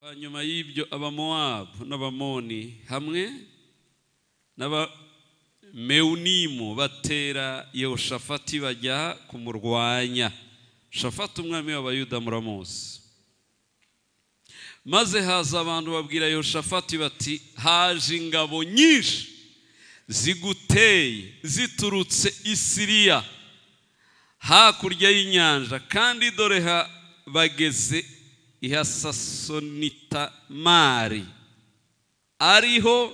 hanyuma y'ibyo abamowabu n'abamoni hamwe n'abamewunimu batera yehoshafati bajya kumurwanya shafati umwami w'abayuda muramuzi maze haza abantu babwira yehoshafati bati haje ingabo nyinshi ziguteye ziturutse i siriya hakurya y'inyanja kandi dore bageze ihasasonitamari ariho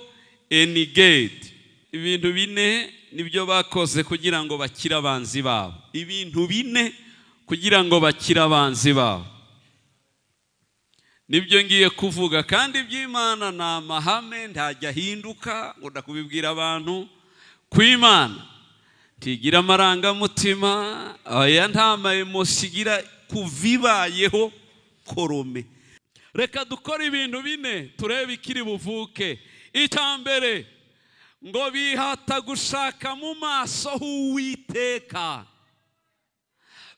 enigedi ibintu bine nibyo bakoze kugira ngo bakire abanzi babo ibintu bine kugira ngo bakire abanzi babo nibyo ngiye kuvuga kandi iby'imana ni amahame ntajya ahinduka ngo ndakubibwira abantu ku imana ntigira amarangamutima aya nta mayemosi igira ku bibayeho korome reka dukore ibintu bine turebe ikiri buvuke icya mbere ngo bihata gushaka mu maso h'uwiteka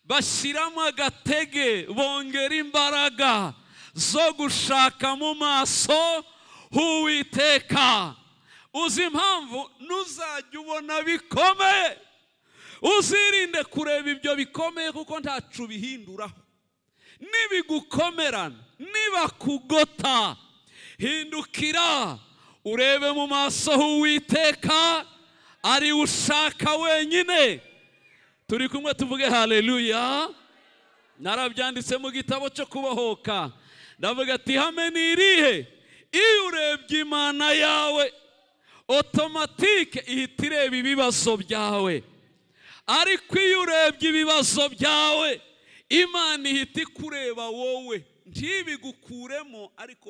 bashyiramo agatege bongera imbaraga zo gushaka mu maso h'uwiteka uzi impamvu ntuzajya ubona bikomeye uzirinde kureba ibyo bikomeye kuko ntacu bihinduraho nibigukomerana nibakugota hindukira urebe mu maso h'uwiteka ari ushaka wenyine turi kumwe tuvuge haleluya narabyanditse mu gitabo cyo kubohoka ndavuga ati hame ni irihe iyo urebye imana yawe otomatike ihita ireba ibibazo byawe ariko iyo urebye ibibazo byawe imana ihita ikureba wowe ntibigukuremo ariko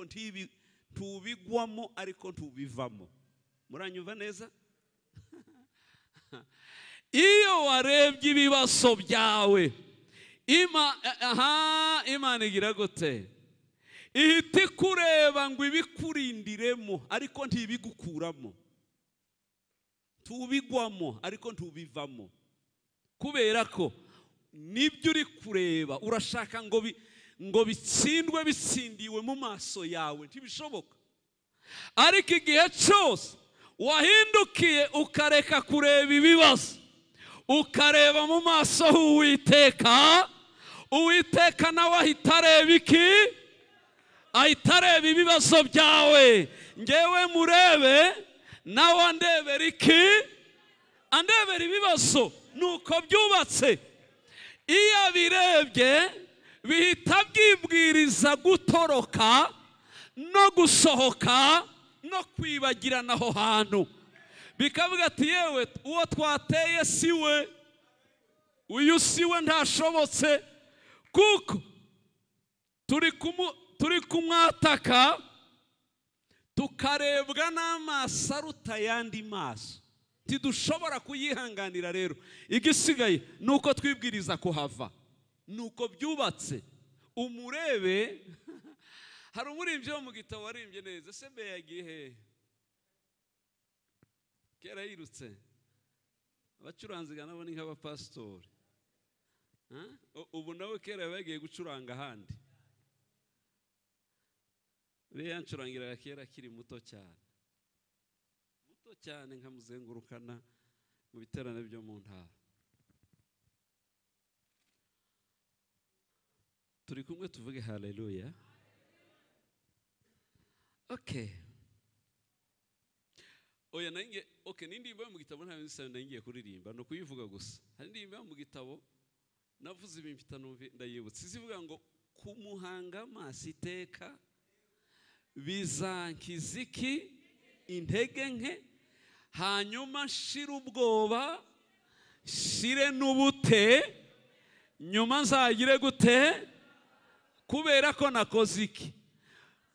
ntubigwamo ariko ntubivamo muranyumva neza iyo warebye ibibazo byawe imana igira gute ihita ikureba ngo ibikurindiremo ariko ntibigukuramo ntubigwamo ariko ntubivamo kubera ko nibyo uri kureba urashaka ngo ngo bitsindwe bitsindiwe mu maso yawe ntibishoboka ariko igihe cyose wahindukiye ukareka kureba ibibazo ukareba mu maso h'uwiteka uwiteka nawe ahita areba iki ahita areba ibibazo byawe ngewe murebe nawe andebera iki andebera ibibazo nuko byubatse iyo abirebye bihita byibwiriza gutoroka no gusohoka no kwibagirana aho hantu bikavuga ati yewe uwo twateye si we uyu si we ntashobotse kuko turi kumwataka tukarebwa n'amaso aruta ayandi maso ntidushobora kuyihanganira rero igisigaye ni uko twibwiriza kuhava ni uko byubatse umurebe hari umurimbyi wo mu gitabo warimbye neza ese mbe yagiye hehe kera yirutse abacuranziga nabo ni nk'abapasitori ubu nawe kera yaba yagiye gucuranga ahandi uriya yancurangiraga kera akiri muto cyane cyane nkamuzengurukana mu biterane byo mu ntara turi kumwe tuvuge haleluya oke oya nange oke ni indirimbo yo mu gitabo nta bintu nangiye kuririmba ni ukuyivuga gusa hari indirimbo yo mu gitabo navuze ibintu mfite ndayibutse izivuga ngo kumuhanga amaso iteka bizankiziki intege nke hanyuma shira ubwoba shire n'ubute nyuma nzagire gute kubera ko nakoze iki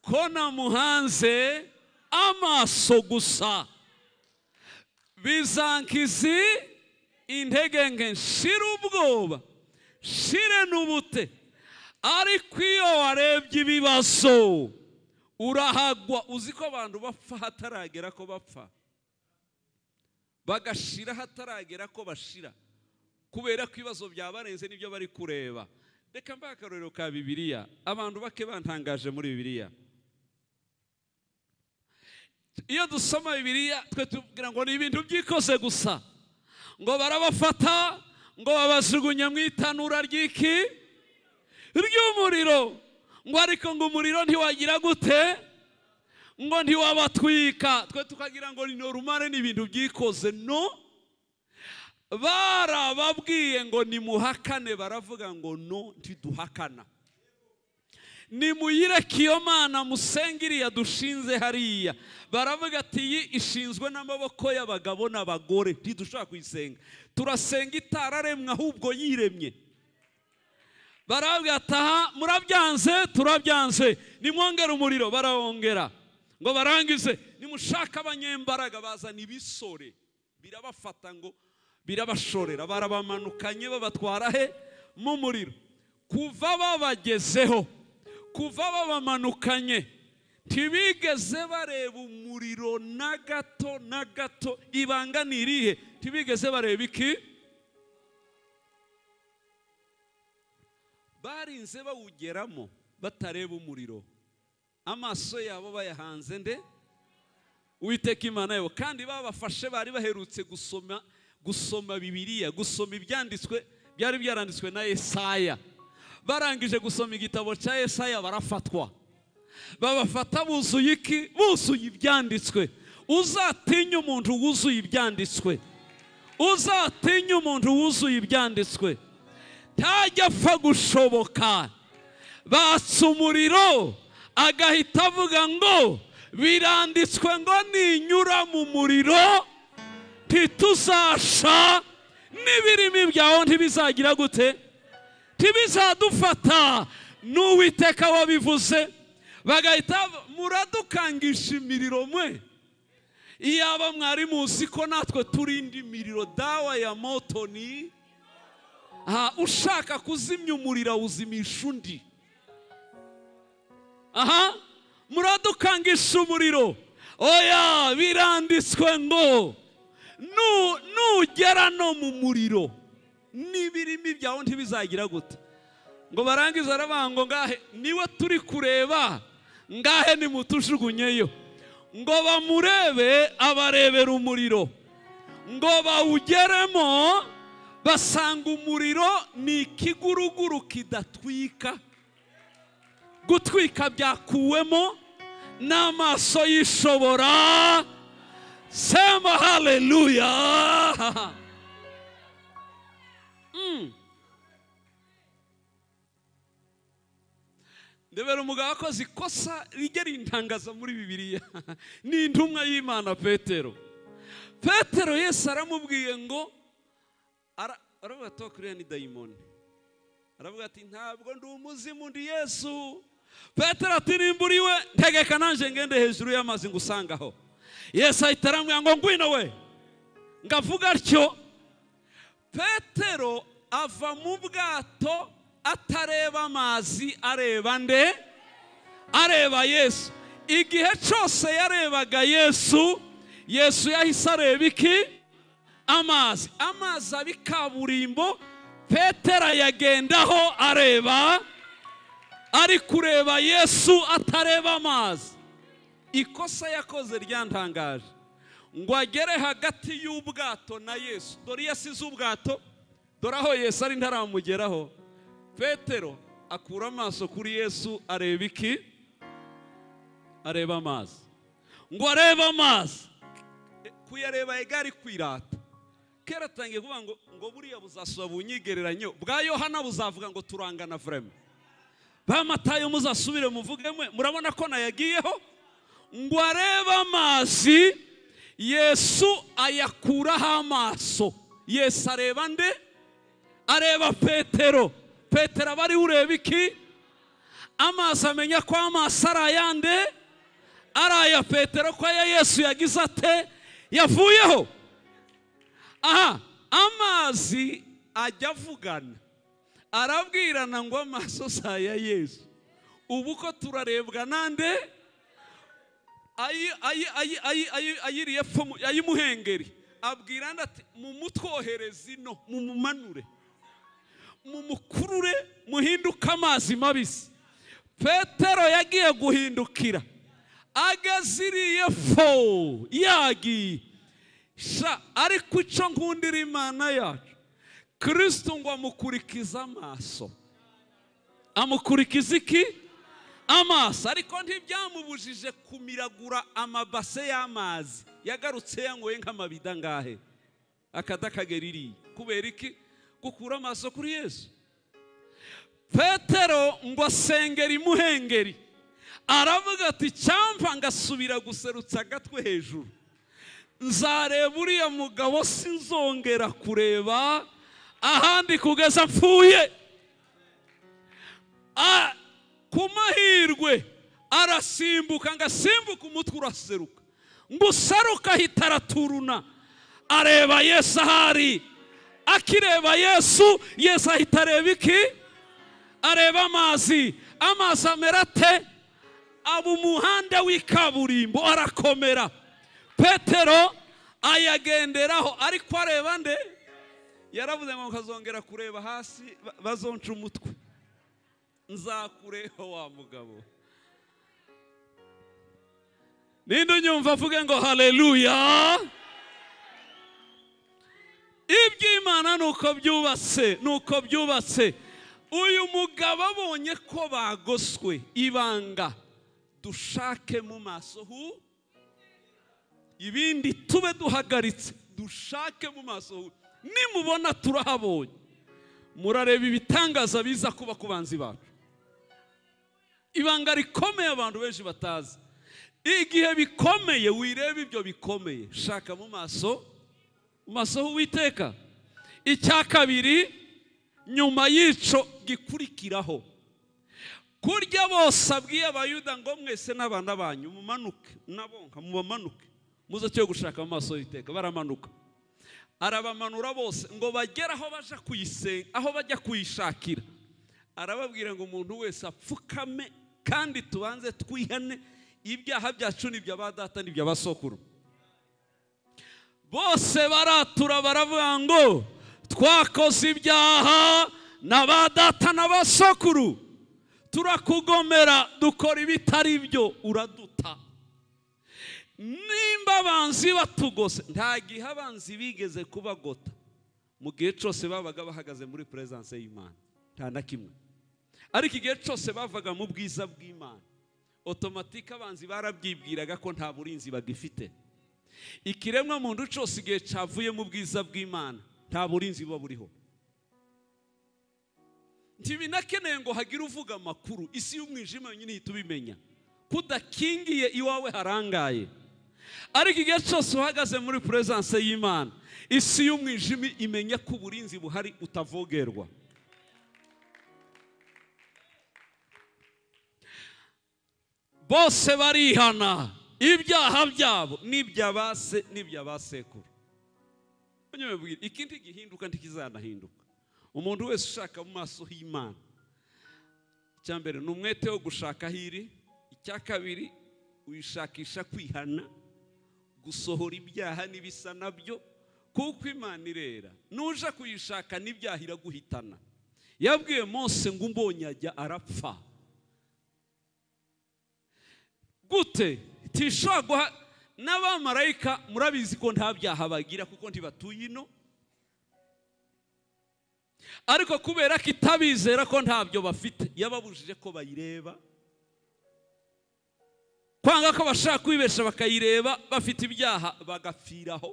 ko namuhanze amaso gusa bizankizi intege nke shira ubwoba shire n'ubute ariko iyo warebye ibibazo urahagwa uzi ko abantu bapfa hataragera ko bapfa bagashira hataragera ko bashira kubera ko ibibazo byabarenze n'ibyo bari kureba reka mbaye akarorero ka bibiliya abantu bake bantangaje muri bibiliya iyo dusoma bibiliya twe tubwira ngo ni ibintu by'ikose gusa ngo barabafata ngo babajugunya mu itanura ry'iki ry'umuriro ngo ariko ngo umuriro ntiwagira gute ngo ntiwabatwika twe tukagira ngo ni norumare ni ibintu byikoze no barababwiye ngo nimuhakane baravuga ngo no ntiduhakana nimuyireke iyo mana musenge iriya dushinze hariya baravuga ati iyi ishinzwe n'amaboko y'abagabo n'abagore ntidushobora kuyisenga turasenga itararemwe ahubwo yiremye baravuga ati aha murabyanze turabyanze nimwongere umuriro barawongera ngo barangize nimushaka abanyembaraga bazana ibisore birabafata ngo birabashorera barabamanukanye babatwara he mu muriro kuva babagezeho kuva babamanukanye ntibigeze bareba umuriro na gato na gato ibanga ni irihe ntibigeze bareba iki barinze bawugeramo batareba umuriro amaso yabo bayahanze nde uwiteka imana yabo kandi babafashe bari baherutse gusoma gusoma bibiliya gusoma ibyanditswe byari byaranditswe na esaya barangije gusoma igitabo cya esaya barafatwa babafata buzuye iki buzuye ibyanditswe uzatinya umuntu wuzuye ibyanditswe uzatinya umuntu wuzuye ibyanditswe ntajya apfa gushoboka batsa umuriro agahita avuga ngo biranditswe ngo ninyura mu muriro ntituzasha n'ibirimi byawe ntibizagira gute ntibizadufata n'uwiteka wabivuze bagahita muradukangisha imiriro mwe iyaba mwari muzi ko natwe turinda imiriro dawa ya motoni aha ushaka kuzimya umuriro awuzimisha undi aha muradukangisha umuriro oya biranditswe ngo nugera no mu muriro n'ibirimi byawe ntibizagira gute ngo barangize aravuga ngo ngahe niwe turi kureba ngahe nimutujugunyeyo ngo bamurebe abarebera umuriro ngo bawugeremo basanga umuriro ni ikiguruguru kidatwika gutwika byakuwemo n'amaso yishobora sema haleluya ndebera umugabo akoze ikosa rijya rintangaza muri bibiliya ni intumwa y'imana petero petero yesi aramubwiye ngo aravuga ati kuriya ni dayimoni aravuga ati ntabwo ndi umuzimu ndi yesu petero ati nimba uri we ntegeka nanjye ngende hejuru y'amazi ngo usangaho yesu ahita arambwira ngo ngwino we ngo avuga atyo petero ava mu bwato atareba amazi areba nde areba yesu igihe cyose yarebaga yesu yesu yahise areba iki amazi amazi abi kaburimbo petero ayagendaho areba ari kureba yesu atareba amazi ikosa yakoze ryantangaje ngo agere hagati y'ubwato na yesu dore iyo asize ubwato dore aho yesu ari ntaramugeraho petero akura amaso kuri yesu areba iki areba amazi ngo arebe amazi kuyareba egari kwirata kera atangiye kuvuga ngo ngo buriya buzasura bunyigereranyo bwa yohana buzavuga ngo turangana vrema ba matayo muzasubire muvugemo murabona ko nayagiyeho ngo arebe amazi yesu ayakuraho amaso yesu areba nde areba petero petero aba ariwe ureba iki amazi amenya ko amaso ari ayande ari aya petero ko aya yesu yagize ate yavuyeho aha amazi ajya avugana arabwirana ngo amaso si aya yesu ubu ko turarebwa n'ande ayiriye epfo ayimuhengeri abwira ati mumutwohereze ino mumumanure mumukurure muhinduke amazi mabisi petero yagiye guhindukira agaziriye fo yagiye sha ariko icyo nkundira imana yacu kirisito ngo amukurikize amaso amukurikiza iki amaso ariko ntibyamubujije kumiragura amabase y'amazi yagarutse yanyweye nk'amabida ngahe akadakagera iriya kubera iki gukura amaso kuri yesu petero ngo asengera imuhengeri aravuga ati cyamva ngasubira guserutsa agatwe hejuru nzareba uriya mugabo sinzongera kureba ahandi kugeza mpfuye Ah, ku mahirwe arasimbuka ngo asimbuke umutwe uraseruka ngo useruka ahita araturuna areba yesu ahari akireba yesu yesu ahita areba iki areba amazi amazi amera ate aba umuhanda w'ikaburimbo arakomera petero ayagenderaho ariko areba nde yaravuze ngo nkazongera kureba hasi ba- bazonca umutwe nzakureho wa mugabo ninde unyumva avuge ngo haleluya iby'imana ni uko byubatse ni uko byubatse uyu mugabo abonye ko bagoswe ibanga dushake mu maso hu ibindi tube duhagaritse dushake mu maso hu nimubona turahabonye murareba ibitangaza biza kuba ku banzi bacu ibanga rikomeye abantu benshi batazi igihe bikomeye wireba ibyo bikomeye shaka mu maso mu maso h'uwiteka icya kabiri nyuma y'ico gikurikiraho kurya bose abwiye abayuda ngo mwese n'abana banyu mumanuke nabonka mubamanuke muze cyo gushaka mu maso y'iteka baramanuka arabamanura bose ngo bagere aho baja kuyisenga aho bajya kuyishakira arababwira ngo umuntu wese apfukame kandi tubanze twihane ibyaha byacu n'iby'aba data n'iby'abasokuru bose baratura baravuga ngo twakoze ibyaha na ba data na ba sokuru turakugomera dukora ibitari byo uraduta nimba abanzi batugose nta gihe abanzi bigeze kubagota mu gihe cyose babaga bahagaze muri perezidanse y'imana nta na kimwe ariko igihe cyose bavaga mu bwiza bw'imana otomatike abanzi barabyibwiraga ko nta burinzi bagifite ikiremwa muntu cyose igihe cyavuye mu bwiza bw'imana nta burinzi buba buriho ntibinakeneye ngo hagire uvuga amakuru isi y'umwijima yonyine ihita ubimenya kudakingiye iwawe harangaye ariko igihe cyose uhagaze muri perezidanse y'imana isi y'umwijima imenya ko uburinzi buhari utavogerwa bose barihana ibyaha byabo n'iby'abase n'iby'abasekuru munyamubwira ikindi gihinduka ntikizanahinduka umuntu wese ushaka mu maso h'imana icya mbere ni umwete wo gushaka hiri icya kabiri uyishakisha kwihana gusohora ibyaha n'ibisa nabyo kuko imana irera nuje kuyishaka n'ibyaha iraguhitana yabwiye Mose ngo umbonye ajya arapfa gute tishobora guha n'abamarayika murabizi ko nta byaha bagira kuko ntibatuye ino ariko kubera ko itabizera ko ntabyo bafite yababujije ko bayireba kwanga ko bashaka kwibesha bakayireba bafite ibyaha bagapfiraho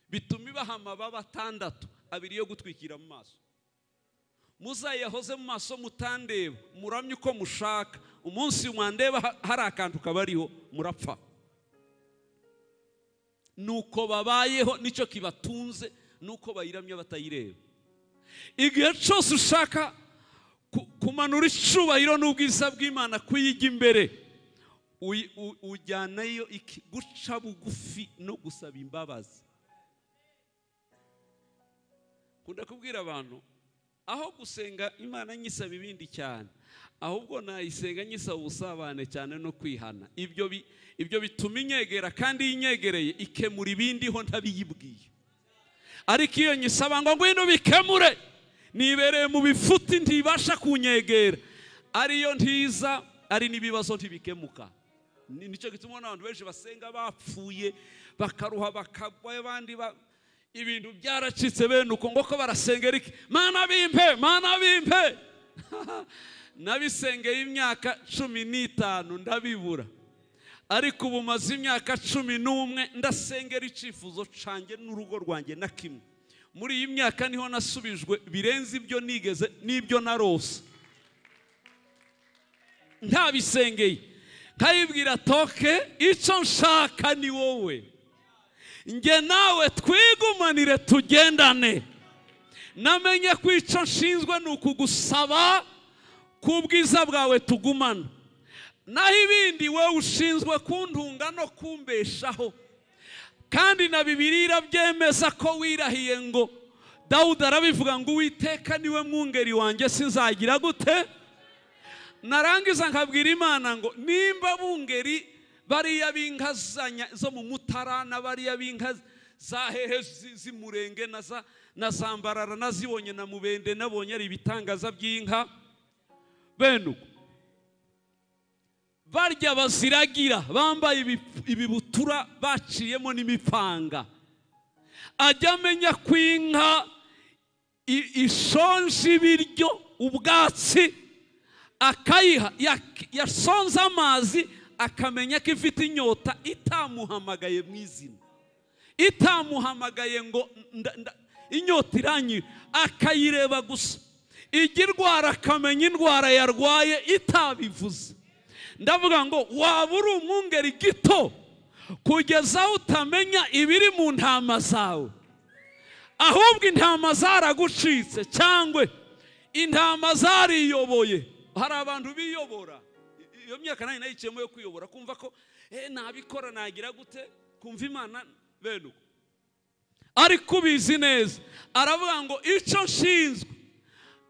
bituma ibaha amababa atandatu abiri yo gutwikira mu maso muzayahoze mu maso mutandeba muramye uko mushaka umunsi mwandeba ha- hari akantu kabariho murapfa nuko babayeho nicyo kibatunze nuko bayiramye batayireba igihe cyose ushaka ku- kumanura icubahiro n'ubwiza bw'imana kuyijya imbere uyi- u- ujyanayo iki guca bugufi no gusaba imbabazi nkunda kubwira abantu aho gusenga imana nyisaba ibindi cyane ahubwo nayisenga nyisaba ubusabane cyane no kwihana ibyo bi- ibyo bituma inyegera kandi iyo inyegereye ikemura ibindi ho ntabiyibwiye ariko iyo nyisaba ngo ngwino bikemure nibereye mu bifuti ntibasha kunyegera ariyo ntiza ari n'ibibazo ntibikemuka Ni- nicyo gituma ubona abantu benshi basenga bapfuye bakaruha bakagwa abandi ba- ibintu byaracitse bene uko ngo ko barasenga ariko mana bimpe mana bimpe nabisengeye imyaka cumi n'itanu ndabibura ariko ubu maze imyaka cumi n'umwe ndasengera icyifuzo canjye n'urugo rwanjye na kimwe muri iyi myaka niho nasubijwe birenze ibyo nigeze n'ibyo narose ntabisengeye nkayibwira toke icyo nshaka ni wowe njye nawe twigumanire tugendane namenye ko icyo nshinzwe ni ukugusaba ku bwiza bwawe tugumana naho ibindi wowe ushinzwe kuntunga no kumbeshaho kandi na bibiri irabyemeza ko wirahiye ngo dawudi arabivuga ngo uwiteka niwe mwungeri wanjye sinzagira gute narangiza nkabwira imana ngo nimba bungeri bariya b'inka za nya- zo mu mutarana bariya b'inka za hehe zi- z'imurenge na za na za mbarara nazibonye na mubende nabonye ari ibitangaza by'inka bene uko barya baziragira bambaye ibipu- ibibutura baciyemo n'imipanga ajya amenya ko inka i- ishonje ibiryo ubwatsi akayiha yak- yasonze amazi akamenya ko ifite inyota itamuhamagaye mu izina itamuhamagaye ngo nda- nda- inyota iranyira akayireba gusa ijya irwara akamenya indwara yarwaye itabivuze ndavuga ngo waba uri umwungeri gito kugeza aho utamenya ibiri mu ntama zawe ahubwo intama zaragucitse cyangwa intama zariyoboye hari abantu biyobora I- iyo myaka nanjye nayiciyemo yo kwiyobora kumva ko "Eh, nabikora nagira gute kumva imana bene uko ariko ubizi neza aravuga ngo icyo nshinzwe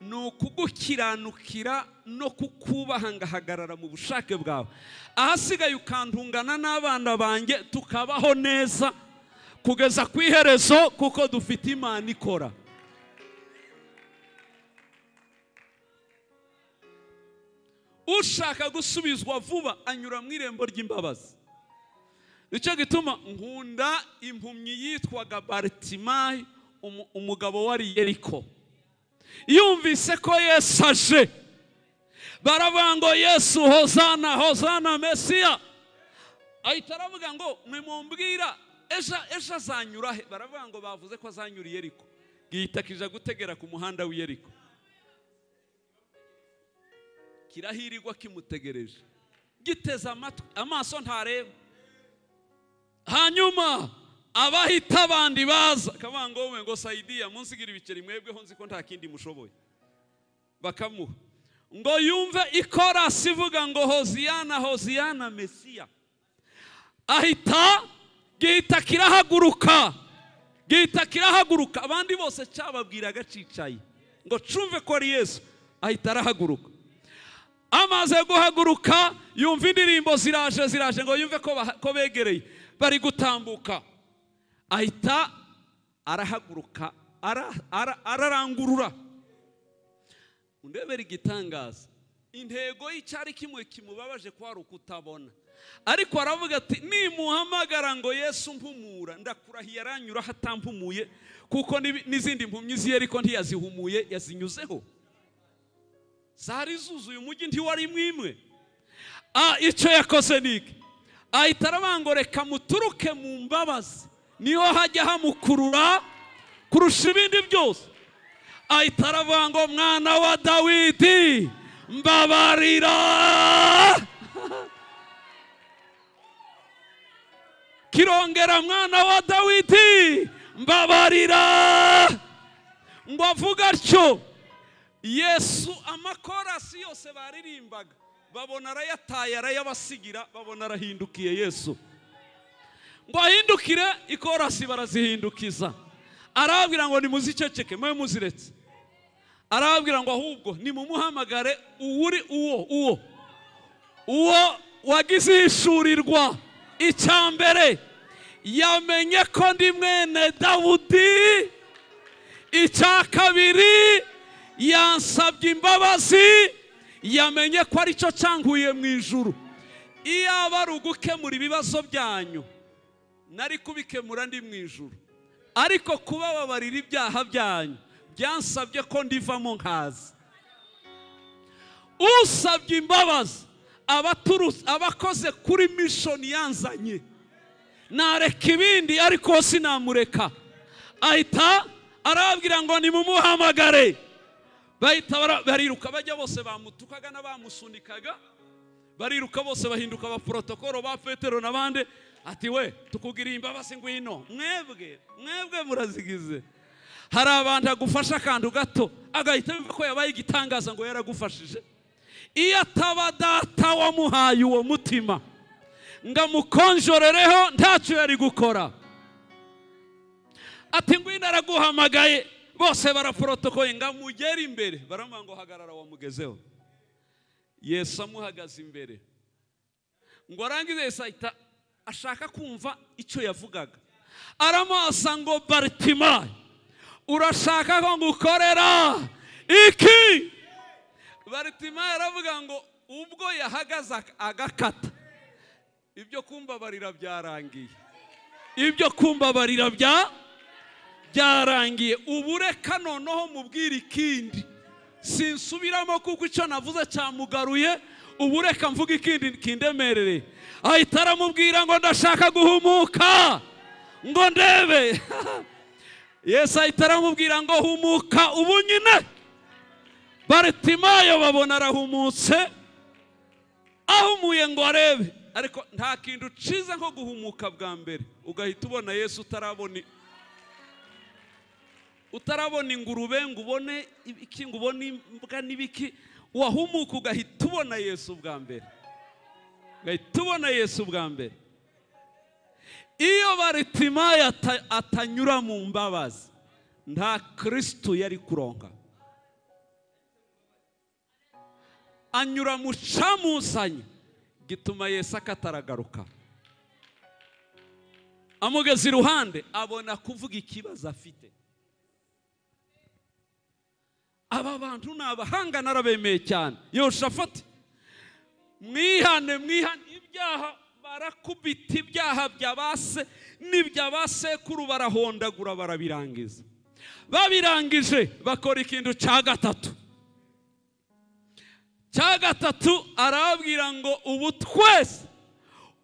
ni ukugukiranukira no kukubaha ngahagarara mu bushake bwawe ahasigaye ukantungana n'abana banjye tukabaho neza kugeza ku iherezo kuko dufite imana ikora ushaka gusubizwa vuba anyura mu irembo ry'imbabazi nicyo gituma nkunda impumyi yitwaga baritimayi umu- umugabo wari yeriko yumvise ko yesu aje baravuga ngo yesu hozana hozana mesiya ahita aravuga ngo nimumbwira ejo ejo azanyura he baravuga ngo bavuze ko azanyura i yeriko gihita kija gutegera ku muhanda w'i yeriko kirahirirwa kimutegereje giteze amatwi amaso ntareba hanyuma abahita abandi baza akavuga ngo wowe ngo sayidiya munsigira ibiceri mwebweho nzi ko nta kindi mushoboye bakamuha ngo yumve ikorasi ivuga ngo hoziyana hoziyana mesiya ahita gihita kirahaguruka gihita kirahaguruka abandi bose cyababwiraga cicaye ngo cumve ko ari yesu ahita arahaguruka amaze guhaguruka yumva indirimbo ziraje ziraje ngo yumve ko baha- ko begereye bari gutambuka ahita arahaguruka ara- ara- ararangurura undebera igitangaza intego y'icyari kimwe kimubabaje ko hari ukutabona ariko aravuga ati nimuhamagara ngo yesu mpumura ndakurahiye aranyura atampumuye kuko n'ibi- n'izindi mpumyi ziye ariko ntiyazihumuye yazinyuzeho zari zuzuye umujyi ntiwari mwimwe Ah, icyo yakoze ni iki ahita arabangoreka muturuke mu mbabazi niho hajya hamukurura kurusha ibindi byose ahita aravuga ngo mwana wa dawidi mbabarira kirongera mwana wa dawidi mbabarira ngo avuga atyo yesu amakorasi yose baririmbaga babona arayataye arayabasigira babona arahindukiye yesu ngo ahindukire ikorasi barazihindukiza arababwira ngo nimuziceceke mwe muziretse arababwira ngo ahubwo nimumuhamagare uwuri uwo uwo uwo wagize ihishurirwa icya mbere yamenye ko ndi mwene dawudi icya kabiri yansabye imbabazi yamenye ko aricyo cyanguye mu ijuru iyaba ari ugukemura ibibazo byanyu nari kubikemura ndi mu ijuru ariko kubababarira ibyaha byanyu byansabye ko ndivamo nkaza usabye imbabazi abaturuzi- abakoze kuri mishoni yanzanye nareka ibindi ariko sinamureka ahita arababwira ngo nimumuhamagare bahita bara- bariruka bajya bose bamutukaga n'abamusunikaga bariruka bose bahinduka abaporotokoro ba petero n'abandi ati we tukugiriye imbabazi ngwino mwebwe mwebwe murazigize hari abantu agufasha akantu gato agahita yumva ko yabaye igitangaza ngo yaragufashije iyo ataba data wamuhaye uwo mutima ngo amukonjorereho ntacyo yari gukora ati ngwino araguhamagaye bose baraporotokoye ngo amugere imbere baramuha ngo hagarara wamugezeho yesu amuhagaze imbere ngo arangize yesu ahita ashaka kumva icyo yavugaga aramuhasa ngo baritimayi urashaka ko ngukorera iki baritimayi aravuga ngo ubwo yahagaze ak- agakata ibyo kumbabarira byarangiye ibyo kumbabarira bya byarangiye ubu reka noneho mubwire ikindi sinsubiramo kuko icyo navuze cyamugaruye ubu reka mvuga ikindi kindemerere ahita aramubwira ngo ndashaka guhumuka ngo ndebe yesu ahita aramubwira ngo humuka ubu nyine baritimayo babona arahumutse ahumuye ngo arebe ariko nta kintu ciza nko guhumuka bwa mbere ugahita ubona yesu utarabona utarabona ingurube ngo ubone ibiki ngo ubone imbwa n'ibiki wahumuka ugahita ubona yesu bwa mbere ugahita ubona yesu bwa mbere iyo baritimayo ata- atanyura mu mbabazi nta kirisitu yari kuronka anyura mu camuzanye gituma yesu akataragaruka amugeze iruhande abona kuvuga ikibazo afite aba bantu ni abahanga narabemeye cyane yoshafati mwihane mwihane ibyaha barakubita ibyaha bya base n'ibya basekuru barahondagura barabirangiza babirangije bakora ikintu cya gatatu cya gatatu arababwira ngo ubu twese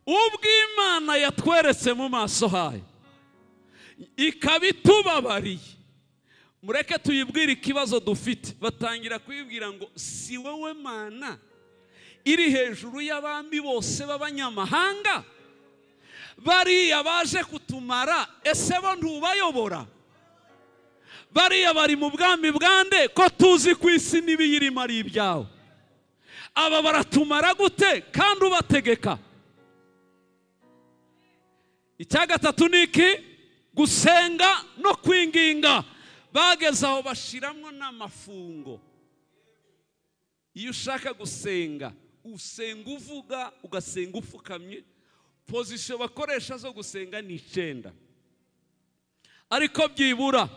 ubw'imana yatweretse mu maso hayo ikaba itubabariye mureke tuyibwire ikibazo dufite batangira kuyibwira ngo si wowe mana iri hejuru y'abami bose b'abanyamahanga bariya baje kutumara ese bo ntubayobora bariya bari mu bwami bwande ko tuzi ku isi n'ibiyirimo ari ibyawe aba baratumara gute kandi ubategeka icya gatatu ni iki gusenga no kwinginga bageze aho bashiramo n'amafungo iyo ushaka gusenga usenga uvuga ugasenga upfukamye pozisiyo bakoresha zo gusenga ni icyenda ariko byibura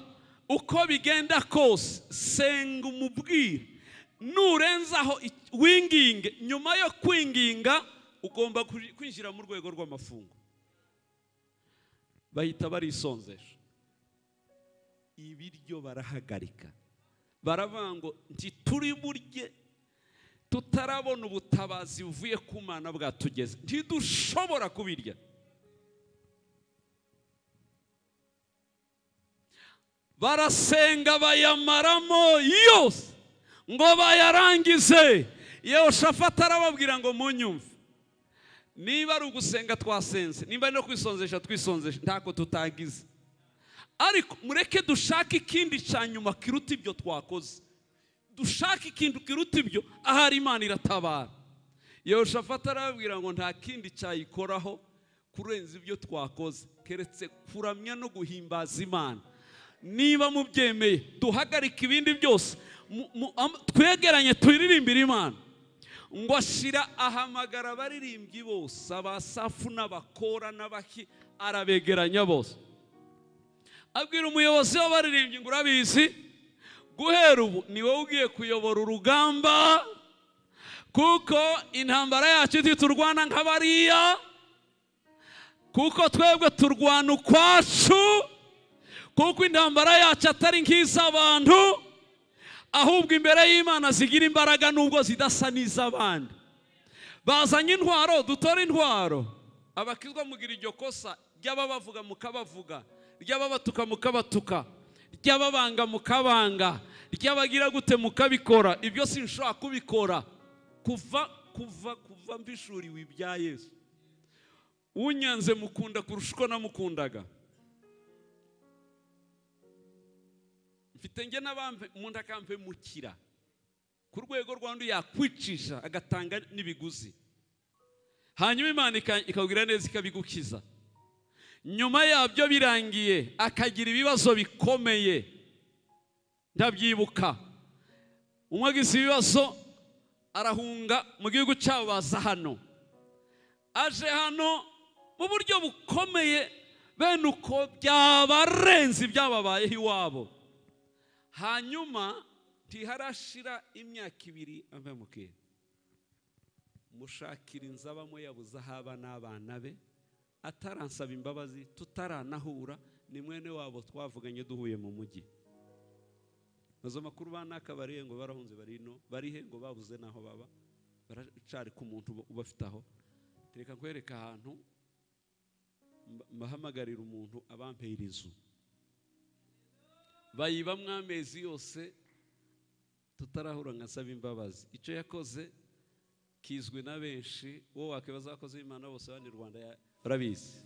uko bigenda kose senga umubwire nurenzaho i- winginge nyuma yo kwinginga ugomba kuj- kwinjira mu rwego rw'amafungo bahita barisonzesha ibiryo barahagarika baravuga ngo ntituri burye tutarabona ubutabazi buvuye ku mana bwatugeze ntidushobora kubirya barasenga bayamaramo yose ngo bayarangize yewe shafata arababwira ngo munyumve niba ari ugusenga twasenze niba ari no kwisonzesha twisonzesha ntako tutagize ariko mureke dushake ikindi cya nyuma kiruta ibyo twakoze dushake ikintu kiruta ibyo ahari imana iratabara yoshafata arababwira ngo nta kindi cyayikoraho kurenza ibyo twakoze keretse kuramya no guhimbaza imana niba mubyemeye duhagarike ibindi byose mu- mu- am- twegeranye turirimbire imana ngo ashira ahamagara abaririmbyi bose abasafu n'abakora n'abaki arabegeranya bose abwira umuyobozi w'abaririmbyi ngo urabizi guhera ubu ni wowe ugiye kuyobora urugamba kuko intambara yacu ntiturwana nk'abariya kuko twebwe turwana ukwacu kuko intambara yacu atari nk'iz'abantu ahubwo imbere y'imana zigira imbaraga nubwo zidasa n'iz'abandi bazanye intwaro dutore intwaro abakizwa mugira iryo kosa ry'ababavuga mukabavuga ry'ababatuka mukabatuka ry'ababanga mukabanga ry'abagira gute mukabikora ibyo sinshobora kubikora kuva kuva kuva mbishuriwe ibya yesu unyanze mukunda kurusha uko namukundaga mfite njye n'abambe umuntu akampe mukira ku rwego rw'undi yakwicisha agatanga n'ibiguzi hanyuma imana ikabwira neza ikabigukiza nyuma yabyo birangiye akagira ibibazo bikomeye ndabyibuka umwe agize ibibazo arahunga mu gihugu cyabo baza hano aje hano mu buryo bukomeye bene uko byabarenze ibyababayeho iwabo hanyuma ntiharashira imyaka ibiri ambaye mushakira inzu abamo yabuze aho aba n'abana be ataransaba imbabazi tutaranahura ni mwene wabo twavuganye duhuye mu mujyi maze makuru banaka barihe ngo barahunze barino barihe ngo babuze n'aho baba baracari ku muntu ubafite aho reka nkwereka ahantu mbahamagarira umuntu abampera inzu bayibamwo amezi yose tutarahura nkasaba imbabazi icyo yakoze kizwi na benshi wowe wakwibaza abakozi b'imana bose abandi rwanda barabizi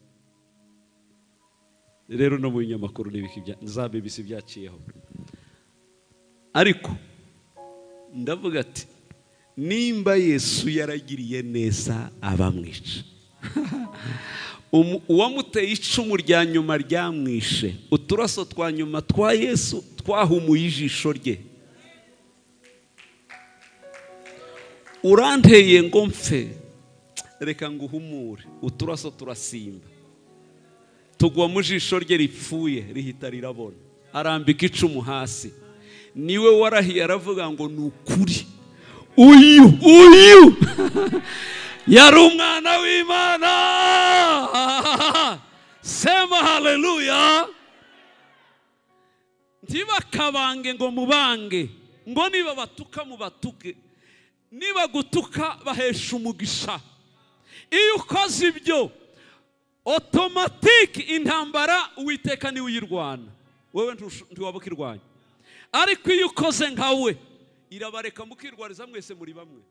rero no mu binyamakuru za bbc byaciyeho ariko ndavuga ati nimba yesu yaragiriye neza abamwica uwamuteye icumu rya nyuma ryamwishe uturaso twa nyuma twa yesu twahumuye ijisho rye uranteye ngo mpfe reka ngo uhumure uturaso turasimba tugwa mu jisho rye ripfuye rihita rirabona arambika icumu hasi niwe warahiye aravuga ngo ni ukuri uyu uyu yari umwana w'imana sema haleluya ntibakabange ngo mubange ngo niba batuka mubatuke niba gutuka bahesha umugisha iyo ukoze ibyo otomatike intambara uwiteka niwe uyirwana wowe ntiwaba ukirwanya ariko iyo ukoze nka we irabareka mukirwariza mwese muri bamwe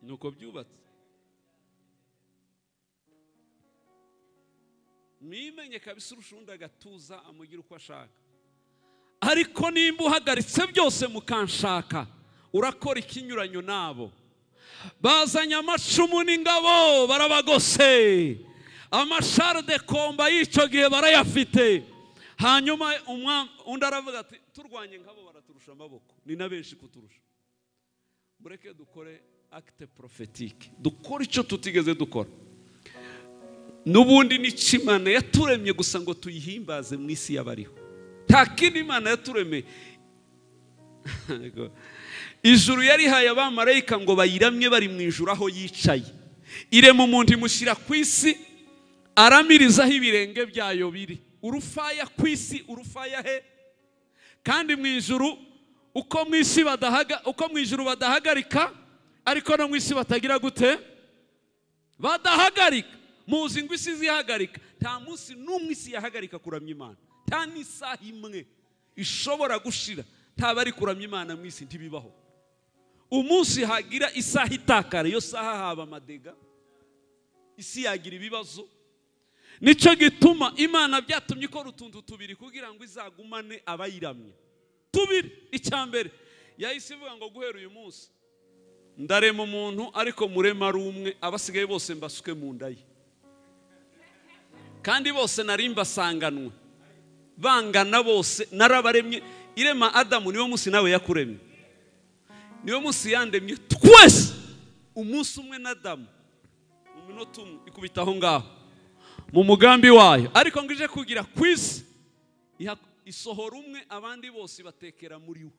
ni uko byubatse mwimenye kabisa urusha undi agatuza amugira uko ashaka ariko nimba uhagaritse byose mukanshaka urakora ikinyuranyo nabo bazanye amacumu n'ingabo barabagose amashare de komba y'icyo gihe barayafite hanyuma undi aravuga ati turwanye nkabo baraturusha amaboko ni na benshi kuturusha mureke dukore akite porofetike dukore icyo tutigeze dukora n'ubundi n'ikimana yaturemye gusa ngo tuyihimbaze mu isi y'abariho nta kindi imana yaturemeye ijuru yarihaye abamarayika ngo bayiramye bari mu ijuru aho yicaye irema umuntu imushyira ku isi aramiriza aho ibirenge byayo biri urufaya ku isi urufaya he kandi mu ijuru uko mu isi badahaga uko mu ijuru badahagarika ariko no mu isi batagira gute badahagarika muzi ngo isi zihagarika nta munsi n'umwe isi yahagarika kuramya imana nta n'isaha imwe ishobora gushira ntaba ari kuramya imana mu isi ntibibaho umunsi hagira isaha itakara iyo saha haba amadega isi yagira ibibazo nicyo gituma imana byatumye ikora utuntu tubiri kugira ngo izagumane abayiramye tubiri icya mbere yahise ivuga ngo guhera uyu munsi ndarema umuntu ariko murema ari umwe abasigaye bose mbasuke mu nda ye kandi bose nari mbasanganwe bangana bose narabaremye irema adamu niwo munsi nawe yakuremye niwo munsi yandemye twese umunsi umwe na damu mu minota umwe ikubita aho ngaho mu mugambi wayo ariko ngo ije kugira ku isi isohora umwe abandi bose batekera muri we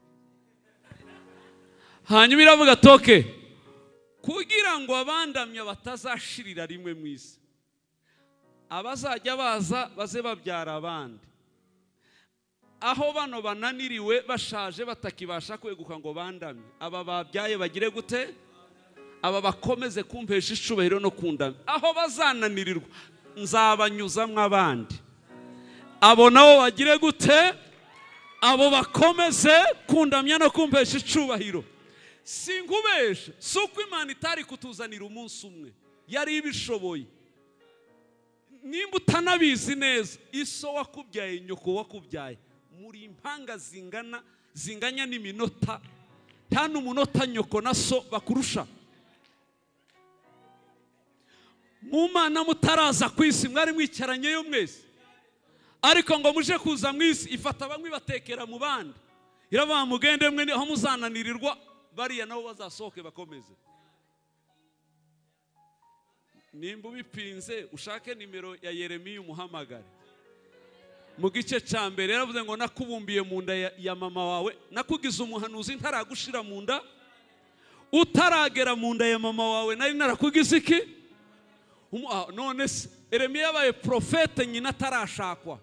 hanyuma iravuga toke kugira ngo abandamya batazashirira rimwe mu isi abazajya baza baze babyara abandi aho bano bananiriwe bashaje batakibasha kweguka ngo bandamye aba babyaye bagire gute aba bakomeze kumpesha icubahiro no kundamya aho bazananirirwa nzabanyuzamo abandi abo nabo bagire gute abo bakomeze kundamya no kumpesha icubahiro si nkubeshe si uko imana itari kutuzanira umunsi umwe yari ibishoboye nimba utanabizi neza iso wakubyaye nyoko wakubyaye muri impanga zingana zinganya n'iminota nta n'umunota nyoko na so bakurusha mu mana mutaraza ku isi mwari mwicaranyeyo mwese ariko ngo muje kuza mu isi ifata bamwe ibatekera mu bandi irabaha mugende mwe aho muzananirirwa bariya nabo bazasohoke bakomeze nimba ubipinze ushake nimero ya yeremiya umuhamagare mu gice cya mbere yaravuze ngo nakubumbiye mu nda ya- ya mama wawe nakugize umuhanuzi ntaragushira mu nda utaragera mu nda ya mama wawe nari narakugize iki Umu- ah, none se eremiya yabaye porofete nyina atarashakwa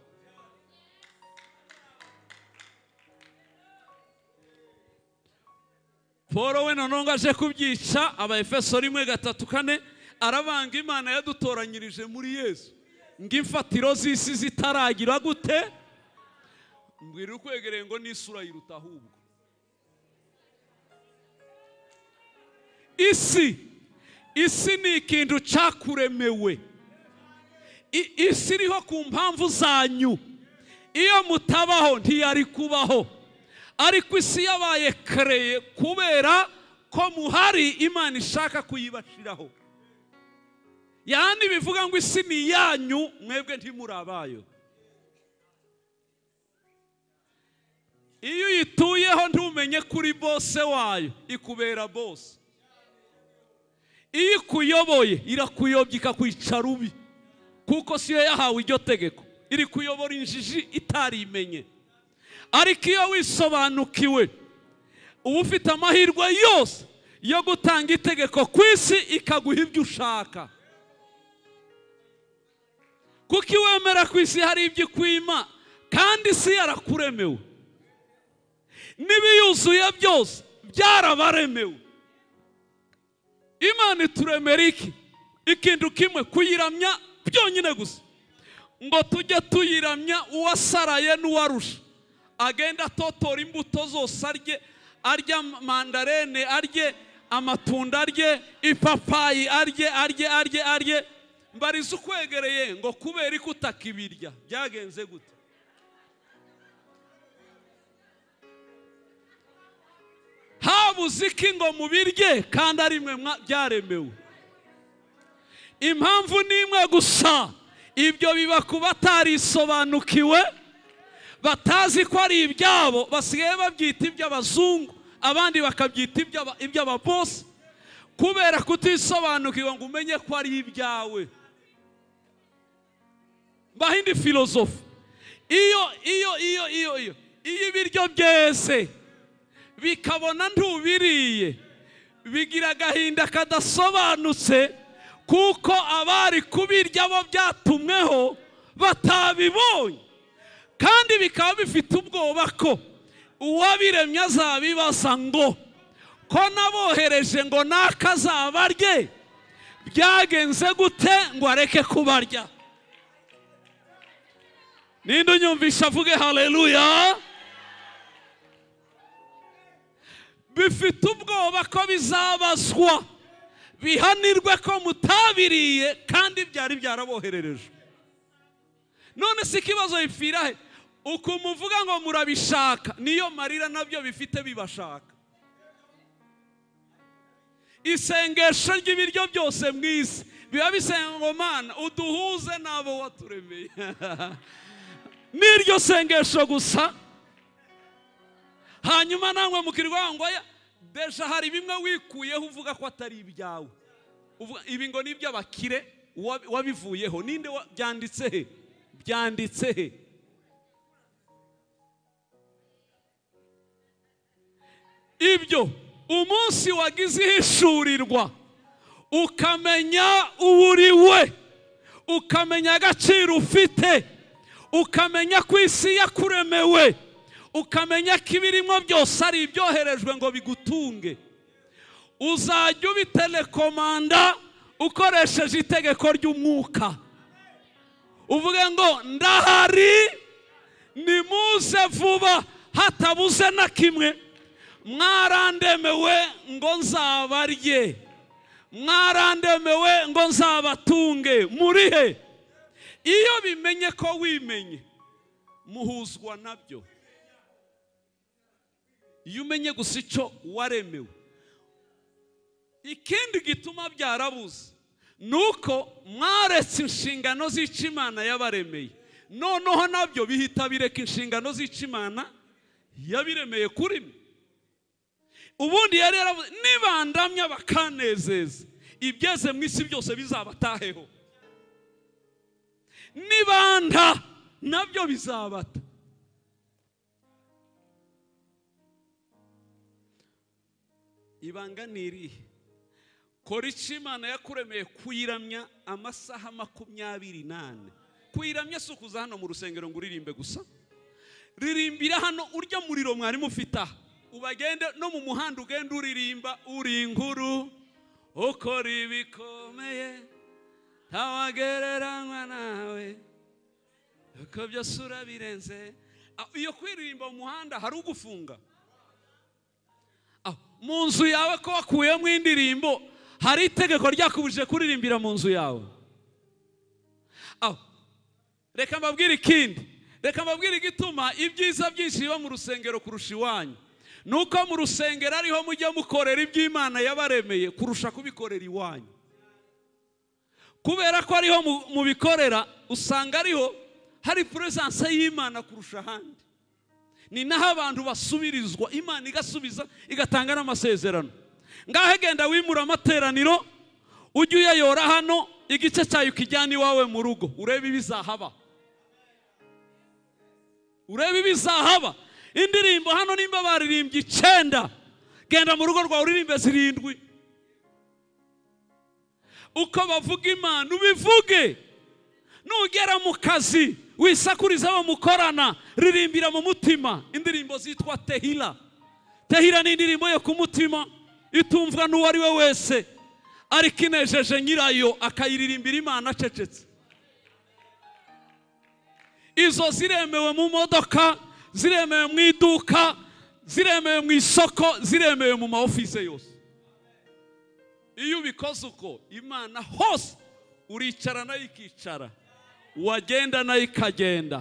paul we noneho ngo aje kubyica abaefeso rimwe gatatu kane arabanga imana yadutoranyirije muri yesu ngo imfatiro z'isi zitaragira gute mbwira ukwegereye ngo n'isura yiruta ahubwo isi isi ni ikintu cyakuremewe I- isi iriho ku mpamvu zanyu iyo mutabaho ntiyari kubaho ariko isi yabaye kereye kubera ko muhari imana ishaka kuyibashiraho yandi bivuga ngo isi ni iyanyu mwebwe ntimuri abayo iyo uyituyeho ntumenye kuri bose wayo ikubera bose iyo ikuyoboye irakuyobya ikakwica rubi kuko si yo yahawe iryo tegeko iri kuyobora injiji itarimenye ariko iyo wisobanukiwe uba ufite amahirwe yose yo gutanga itegeko ku isi ikaguha ibyo ushaka kuko iwemera ku isi hari ibyo ikwima kandi isi yarakuremewe n'ibiyuzuye byose byarabaremewe imana ituremera iki ikintu kimwe kuyiramya byonyine gusa ngo tujye tuyiramya uwasaraye n'uwarusha agenda atotora imbuto zose arye arya mandarene arye amatunda arye ipapayi arye arye arye arye mbariza ukwegereye ngo kubera ko utakibirya byagenze gute habuze iki ngo mubirye kandi ari mwe mwa- byaremewe impamvu ni imwe gusa ibyo biba ku batarisobanukiwe batazi ko ari ibyabo basigaye babyita iby'abazungu abandi bakabyita iby'aba- iby'ababosi kubera kutisobanukirwa ngo umenye ko ari ibyawe mbaho indi filozofi iyo iyo iyo iyo iyo iyo ibiryo byeze bikabona ntubiriye bigira agahinda kadasobanutse kuko abari kubirya bo byatumweho batabibonye kandi bikaba bifite ubwoba ko uwabiremye azabibaza ngo ko nabohereje ngo naka azabarye byagenze gute ngo areke kubarya ninde unyumvisha avuge haleluya bifite ubwoba ko bizabazwa bihanirwe ko mutabiriye kandi byari byaraboherereje none si ikibazo bipfira he uku muvuga ngo murabishaka niyo marira nabyo bifite bibashaka isengesho ry'ibiryo byose mu isi biba bisenga ngo mana uduhuze n'abo waturemeye n'iryo sengesho gusa hanyuma namwe mukirwa ngo oya deja hari bimwe wikuyeho uvuga ko atari ibyawe Uvuga, ibi ngo ni iby'abakire uwa- wabivuyeho ninde wa- byanditse he byanditse he ibyo umunsi wagize ihishurirwa ukamenya uwo uri we ukamenya agaciro ufite ukamenya ko isi yakuremewe ukamenya ko ibirimo byose ari ibyoherejwe ngo bigutunge uzajya ubitelekomanda ukoresheje itegeko ry'umwuka uvuge ngo ndahari nimuze vuba hatabuze na kimwe mwarandemewe ngo nzabarye mwarandemewe ngo nzabatunge murihe iyo bimenye ko wimenye muhuzwa nabyo iyo umenye gusa icyo waremewe ikindi gituma byarabuze ni uko mwaretse inshingano z'icyo imana yabaremeye noneho nabyo bihita bireka inshingano z'icyo imana yabiremeye kuri mwe ubundi yari yaravuze nibandamya bakanezeza ibyeze mu isi byose bizabataheho nibanda nabyo bizabata ibanga ni irihe kora icyo imana yakuremeye kuyiramya amasaha makumyabiri n'ane kuyiramya si ukuza hano mu rusengero ngo uririmbe gusa ririmbira hano urya muriro mwarimu ufite aha ubagende no mu muhanda ugenda uririmba uri inkuru ukora ibikomeye ntawagereranywa nawe uko byose urabirenze iyo kwiririmba mu muhanda hari ugufunga mu nzu yawe ko wakuyemo indirimbo hari itegeko ryakubujije kuririmbira mu nzu yawe reka mbabwire ikindi reka mbabwire igituma ibyiza byinshi biba mu rusengero kurusha iwanyu nuko mu rusengero ariho mujya mukorera iby'imana yabaremeye kurusha kubikorera iwanyu kubera ko ariho mubikorera usanga ariho hari puresanse y'imana kurusha ahandi ni naho abantu basubirizwa imana igasubiza igatanga n'amasezerano ngaho agenda wimura amateraniro ujye uyayora hano igice cyayo ukijyana iwawe mu rugo urebe ibizahaba urebe ibizahaba indirimbo hano nimba baririmbye icyenda genda mu rugo rwawe uririmbe zirindwi uko bavuga imana ubivuge nugera mu kazi wisakuriza abo mukorana ririmbira mu mutima indirimbo zitwa tehira tehira ni indirimbo yo ku mutima itumvwa n'uwo ari we wese ariko inejeje nyirayo akayiririmbira imana acecetse izo ziremewe mu modoka ziremewe mu iduka ziremewe mu isoko ziremewe mu ma office yose iyo ubikoze uko imana hose uricara nayo ikicara wagenda nayo ikagenda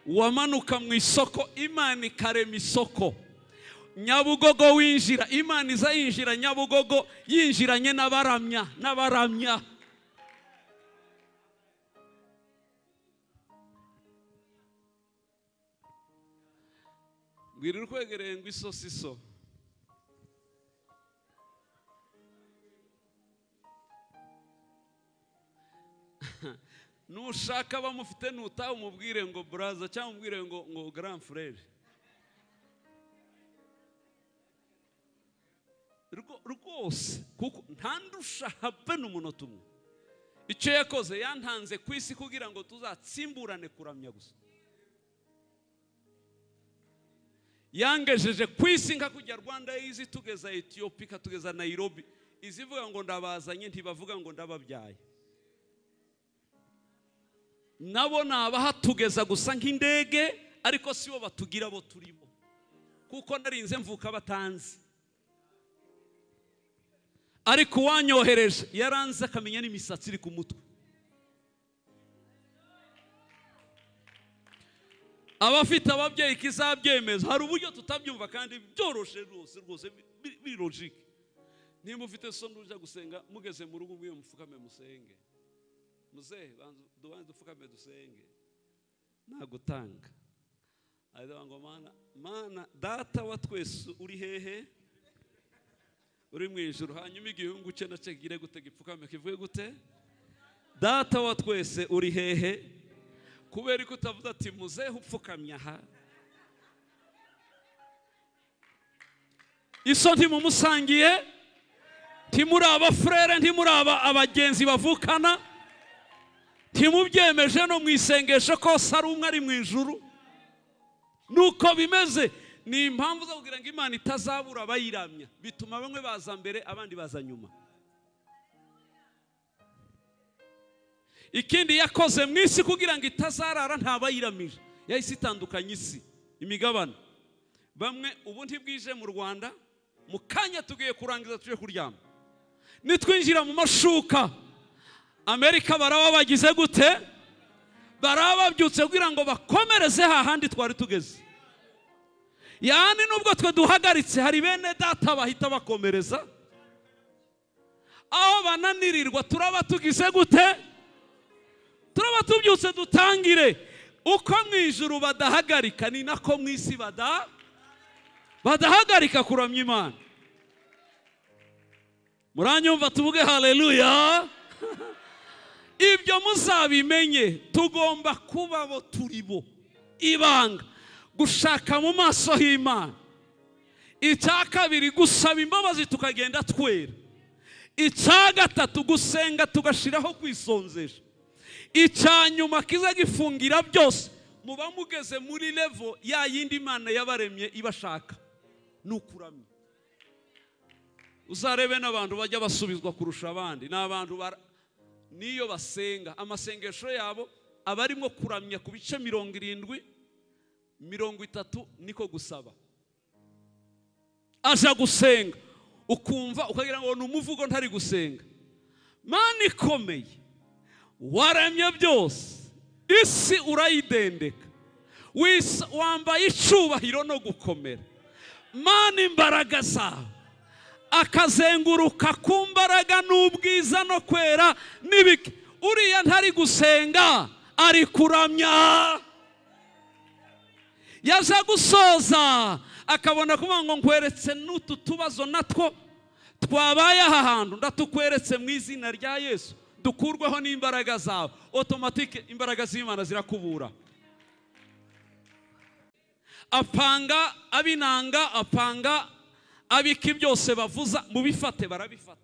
wamanuka mu isoko imana ikarema isoko nyabugogo winjira imana iza yinjira nyabugogo yinjiranye n'abaramya n'abaramya bwira urwegereye ngo isosi iso nushaka abamufite nutaha umubwire ngo buraza cyangwa umubwire ngo ngo garamfurere rwose kuko ntandusha habe n'umunota umwe icyo yakoze yantanze ku isi kugira ngo tuzatsimburane kuramya gusa yangejeje ku isi nka kujya rwanda yizi tugeza etiyopi ikatugeza nayirobi izivuga ngo ndabazanye ntibavuga ngo ndababyaye nabo ni abahatugeza gusa nk'indege ariko si bo batugira abo turimo kuko narinze mvuka batanzi ariko uwanyohereje yaranze akamenya n'imisatsi iri ku mutwe abafite ababyeyi kizabyemeza hari uburyo tutabyumva kandi byoroshe rwose rwose biri logike niba ufite soni ujya gusenga mugeze mu rugo mwiyo mupfukame musenge muzehe dubanze dupfukame dusenge nta gutanga aravuga ngo mana mana data wa twese uri hehe uri mu ijoro hanyuma igihungu cye nacyo kigire gute gipfukame kivuye gute data wa twese uri hehe kubera ko utavuze ati muzehe upfukamye aha iso ntimumusangiye ntimuri abafurere ntimuri aba- abagenzi bavukana ntimubyemeje no mu isengesho kose ari umwe ari mu ijuru nuko bimeze ni impamvu zo kugira ngo imana itazabura abayiramya bituma bamwe baza mbere abandi baza nyuma ikindi yakoze mu isi kugira ngo itazarara ntabayiramije yahise itandukanya isi imigabane bamwe ubu ntibwije mu rwanda mu kanya tugiye kurangiza tujye kuryama nitwinjira mu mashuka amerika baraba bagize gute baraba babyutse kugira ngo bakomereze hahandi twari tugeze yani nubwo twe duhagaritse hari bene data bahita bakomereza aho bananirirwa turaba tugize gute turaba tubyutse dutangire uko mu ijuru badahagarika ni nako mu isi bada badahagarika kuramya imana muranyumva tuvuge haleluya ibyo muzabimenye tugomba kuba bo turi bo ibanga gushaka mu maso h'imana icya kabiri gusaba imbabazi tukagenda twera icya gatatu gusenga tugashiraho kwisonzera icya nyuma kiza gifungira byose muba mugeze muri levo ya yindi mana yabaremye ibashaka ni ukuramya uzarebe n'abantu bajya basubizwa kurusha abandi ni abantu bara- niyo basenga amasengesho yabo aba arimo kuramya ku bice mirongo irindwi mirongo itatu niko gusaba aja gusenga ukumva ukagira ngo ni umuvugo ntari gusenga mana ikomeye waremye byose isi urayidendeka Wis- wambaye icyubahiro no gukomera mana imbaraga zawe akazenguruka ku mbaraga n'ubwiza no kwera n'ibiki uriya ntari gusenga ari kuramya yaje gusoza akabona kuvuga ngo nkweretse n'utu tubazo natwo twabaye aha hantu ndatukweretse mu izina rya yesu dukurweho n'imbaraga zawe otomatike imbaraga z'imana zirakubura apanga abinanga apanga abika byose bavuza mubifate barabifata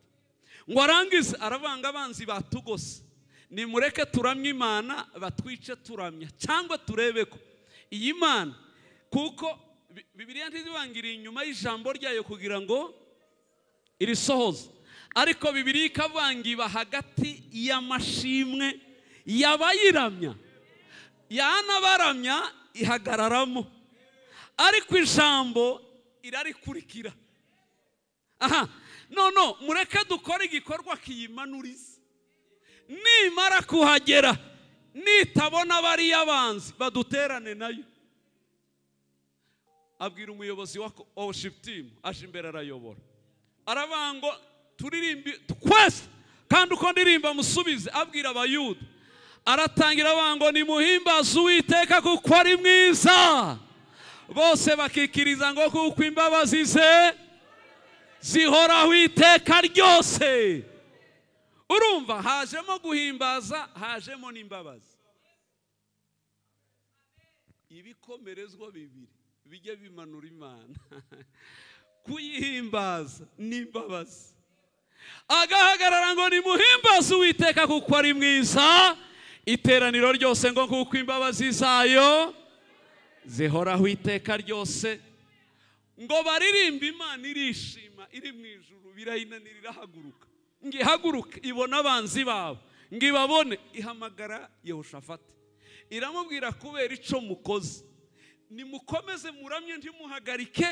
ngo arangize aravanga abanzi batugose nimureke turamye imana batwice turamya cyangwa turebe ko iyi mana kuko Bi- bibiliya ntizibangiriye inyuma y'ijambo ryayo kugira ngo irisohoza ariko bibiri ikavangiba hagati y'amashimwe y'abayiramya yanabaramya ihagararamo ariko ijambo irarikurikira aha none mureke dukore igikorwa kiyimanuriza nimara kuhagera nitabona bariya banzi baduterane nayo abwira umuyobozi wa worship team aje imbere arayobora aravuga ngo turirimbe twese kandi uko ndirimba musubize abwira abayuda aratangira avuga ngo nimuhimbaze uwiteka kuko ari mwiza bose bakikiriza ngo kuko imbabazi ze zihoraho iteka ryose urumva hajemo guhimbaza hajemo n'imbabazi ibikomerezwa bibiri bijya bimanura imana kuyihimbaza n'imbabazi agahagarara ngo nimuhimbaze uwiteka kuko ari mwiza iteraniro ryose ngo kuko imbabazi zayo zihoraho iteka ryose ngo baririmbe imana irishima iri mu ijuru birayinanira irahaguruka ngo ihaguruke ibone abanzi babo ngo ibabone ihamagara yehoshafati iramubwira kubera icyo mukoze nimukomeze muramye ntimuhagarike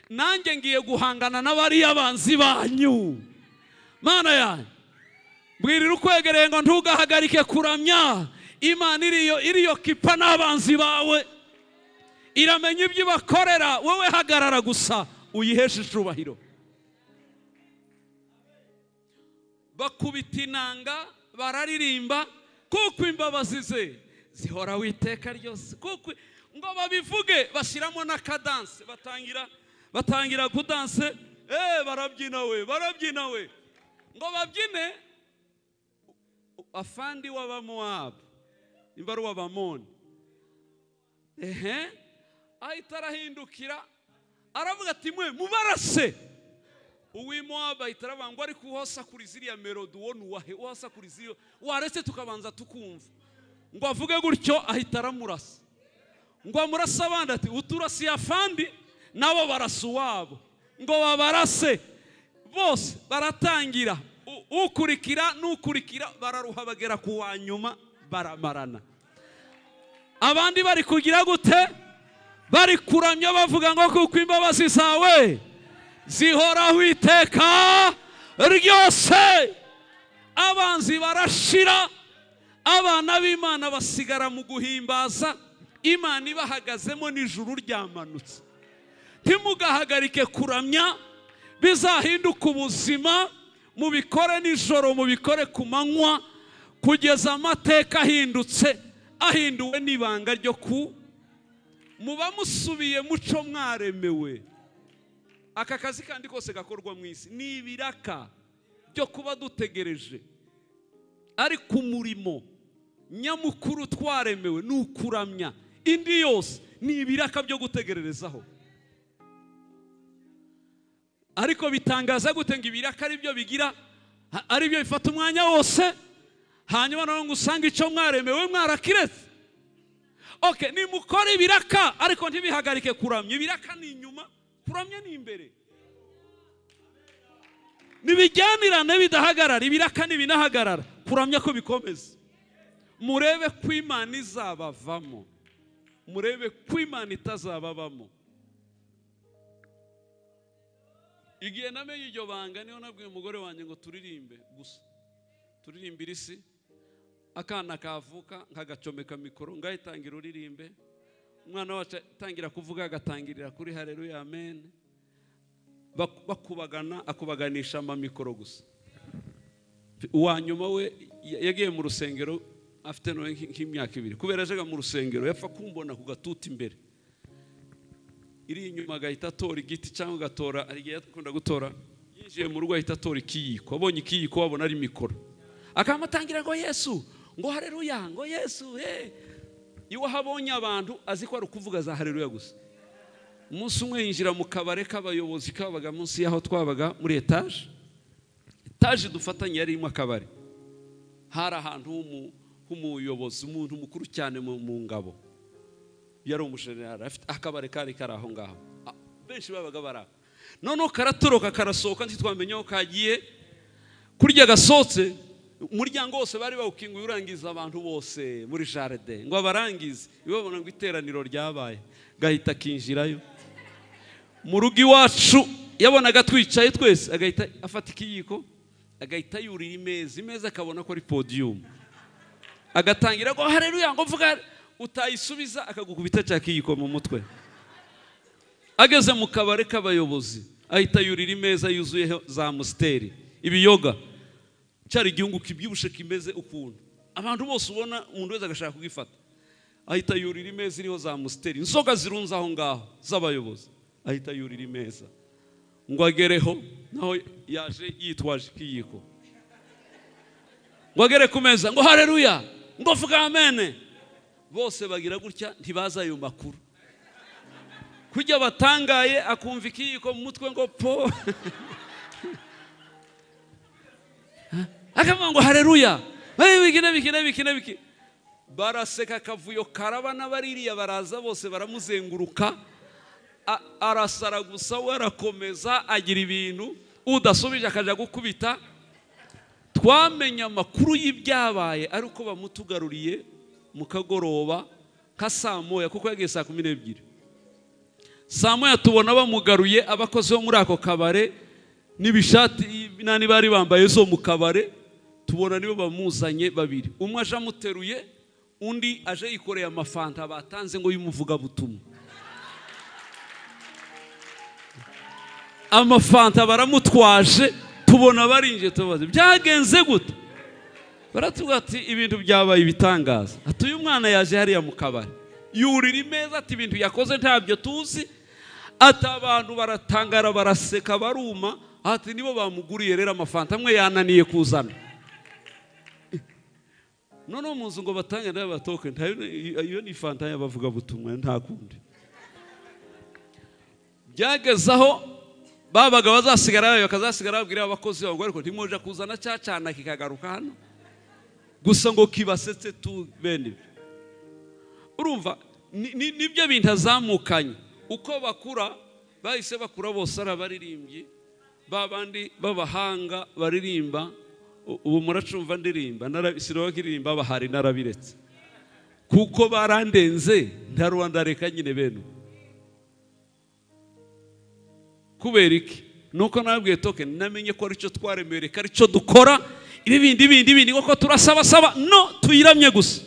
nanjye ngiye guhangana n'abariya banzi banyu mana yanyu bwirira ukwegereye ngo ntugahagarike kuramya imana iriyo iriyo kipa n'abanzi bawe iramenya ibyo ibakorera wowe hagarara gusa uyiheshe icubahiro bakubita inanga bararirimba kuko imbabazi ze zihoraho iteka ryose kuko ngo babivuge bashyiramo n'akadanse batangira batangira kudanse eee barabyina we barabyina we ngo babyine afandi w'abamowabu nimba ari uw'abamoni ehe ahita arahindukira aravuga ati mwe mubarase uw'imowabu ahita arabanga ngo ariko uhasakura ziriya melodi uwo nuwahe uhasakura ziriya waretse tukabanza tukumva ngo avuge gutyo ahita aramurasa ngo amurase abandi ati uturasiye afandi nabo barasa uwabo ngo babarase bose baratangira U- ukurikira n'ukurikira bararuha bagera ku wa nyuma baramarana abandi bari kugira gute bari kuramya bavuga ngo kuko imbabazi zawe zihoraho iteka ryose abanzi barashira abana b'imana basigara mu guhimbaza imana ibahagazemo n'ijuru ryamanutse ntimugahagarike kuramya bizahinduka ubuzima mubikore nijoro mubikore ku manywa kugeza amateka ahindutse ahinduwe n'ibanga ryo ku muba musubiye muco mwaremewe aka kazi kandi kose gakorwa mu isi ni ibiraka byo kuba dutegereje ariko umurimo nyamukuru twaremewe ni ukuramya indi yose ni ibiraka byo gutegererezaho ariko bitangaza gute ngo ibiraka ari byo bigira a- ari byo bifata umwanya wose hanyuma na ngo usanga icyo mwaremewe mwarakiretse oke nimukore ibiraka ariko ntibihagarike kuramya ibiraka ni inyuma kuramya ni imbere nibijyanirane bidahagarara ibiraka ntibinahagarara kuramya ko bikomeza murebe ko imana izabavamo murebe ko imana itazababamo igihe namenye iryo banga niho nabwiye umugore wanjye ngo turirimbe gusa turirimbire isi akana kavuka nkagacomeka mikoro ngayitangira uririmbe umwana wacu atangira kuvuga agatangirira kuri hareruya amen Bak- bakubagana akubaganisha amamikoro gusa uwa nyuma we ya- yagiye mu rusengero afite nawe nk- nk'imyaka ibiri kubera yajaga mu rusengero yapfa kumbona ku gatuti imbere iri inyuma agahita atora igiti cyangwa agatora hari igihe yakunda gutora yinjiye mu rugo ahita atora ikiyiko abonye ikiyiko wabona ari mikoro akamutangira ngo yesu ngo hareruya ngo yesu he iwe aho abonye abantu azi ko ari ukuvuga za hareruya gusa umunsi umwe yinjira mu kabare k'abayobozi kabaga munsi y'aho twabaga muri etaje etaje dufatanye yari irimo akabari hari ahantu h'umu- h'umuyobozi umuntu mukuru cyane mu mu ngabo yari umujenerali afite akabari kari kari aho ngaho A- benshi babaga bari aho noneho karatoroka karasohoka ntitwamenye aho kagiye kurya gasohotse umuryango wose bari bawukinguye urangiza abantu bose muri jaride ngo abarangize ibabona ngo iteraniro ryabaye gahita akinjirayo mu rugo iwacu yabonaga twicaye twese agahita afata ikiyiko agahita yurira imeza imeza akabona ko ari podiyumu agatangira ngo hareruya ngo mvuga utayisubiza akagukubita cya kiyiko mu mutwe ageze mu kabari k'abayobozi ahita yurira imeza yuzuyeho za musiteri ibiyoga cyari igihugu kibyibushye kimeze ukuntu abantu bose ubona umuntu wese agashaka kugifata ahita yurira imeza iriho za musiteri inzoga zirunze aho ngaho z'abayobozi ahita yurira imeza ngo agereho naho yaje yitwaje ikiyiko ngo agere ku meza ngo hareruya ngo vuga amene bose bagira gutya ntibazi ayo makuru kujya batangaye akumva ikiyiko mu mutwe ngo po akavuga ngo hareruya Eh, biki na biki na biki na biki baraseka akavuyo karaba n'abaririya baraza bose baramuzenguruka A- arasara gusa we arakomeza agira ibintu udasubije akajya gukubita twamenye amakuru y'ibyabaye ari uko bamutugaruriye mu kagoroba ka saa moya kuko yagiye saa kumi n'ebyiri saa moya tubona bamugaruye abakozi bo muri ako kabare n'ibishati n'andi bari bambaye zo mu kabare tubona nibo bamuzanye babiri umwe aje amuteruye undi aje yikoreye amafanta batanze ngo y'umuvugabutumwa amafanta baramutwaje tubona barinjiye tubaze byagenze gute baratubwira ati ibintu byabaye ibitangaza ati uyu mwana yaje hariya mu kabari yurira imeza ati ibintu yakoze ntabyo tuzi ati abantu baratangara baraseka baruma ati nibo bamuguriye rero amafanta amwe yananiye kuzana noneho mu nzu ngo batange nayo batoke ntayo iyo ni fanta y'abavugabutumwa nta kundi byageze aho babaga bazasigara bayo bakazasigara babwira abakozi babo ngo ariko ntimuje kuzana cya cyana kikagaruka hano gusa ngo kibasetse tu bene ibi urumva ni- ni- nibyo bintu azamukanye uko bakura bahise bakura bose ari abaririmbyi ba bandi b'abahanga baririmba u- ubu muracumva ndirimba nara- sinabaga iririmba bahari narabiretse kuko barandenze ntaruwa ndareka nyine bene ubu. kubera iki nuko nababwiye toke namenye ko aricyo twaremewe reka aricyo dukora ibi bindi bindi bindi kuko turasabasaba no tuyiramye gusa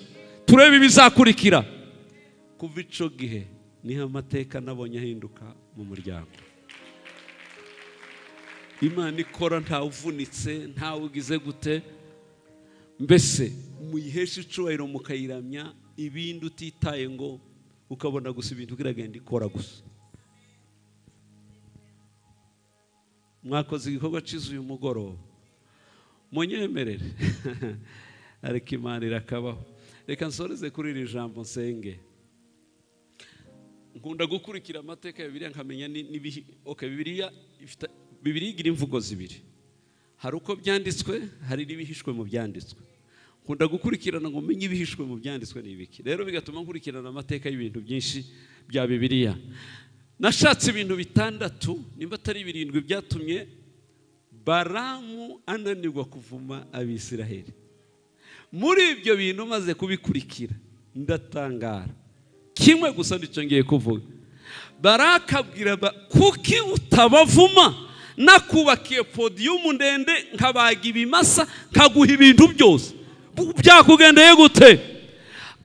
turebe ibizakurikira kuva ico gihe niho amateka nabonye ahinduka mu muryango imana ikora ntawe uvunitse ntawe ugize gute mbese muyihesha icubahiro mukayiramya ibindi utitaye ngo ukabona gusa ibintu biragenda ikora gusa mwakoze igikorwa cyiza uyu mugoroba munyemerere ariko imana irakabaho reka nsoreze kuri iri jambo nsenge nkunda gukurikira amateka ya bibiliya nkamenya ni- n'ibihi- okay, bibiliya ifite- bibiliya igira imvugo zibiri hari uko byanditswe hari n'ibihishwe mu byanditswe nkunda gukurikirana ngo umenye ibihishwe mu byanditswe ni ibiki rero bigatuma nkurikirana amateka y'ibintu byinshi bya bibiliya nashatse ibintu bitandatu nimba atari birindwi byatumye baramu ananirwa kuvuma abisiraheli muri ibyo bintu maze kubikurikira ndatangara kimwe gusa nicyo ngiye kuvuga barakabwira ba kuki utabavuma nakubakiye podiyumu ndende nkabaga ibimasa nkaguha ibintu byose Bu- byakugendeye gute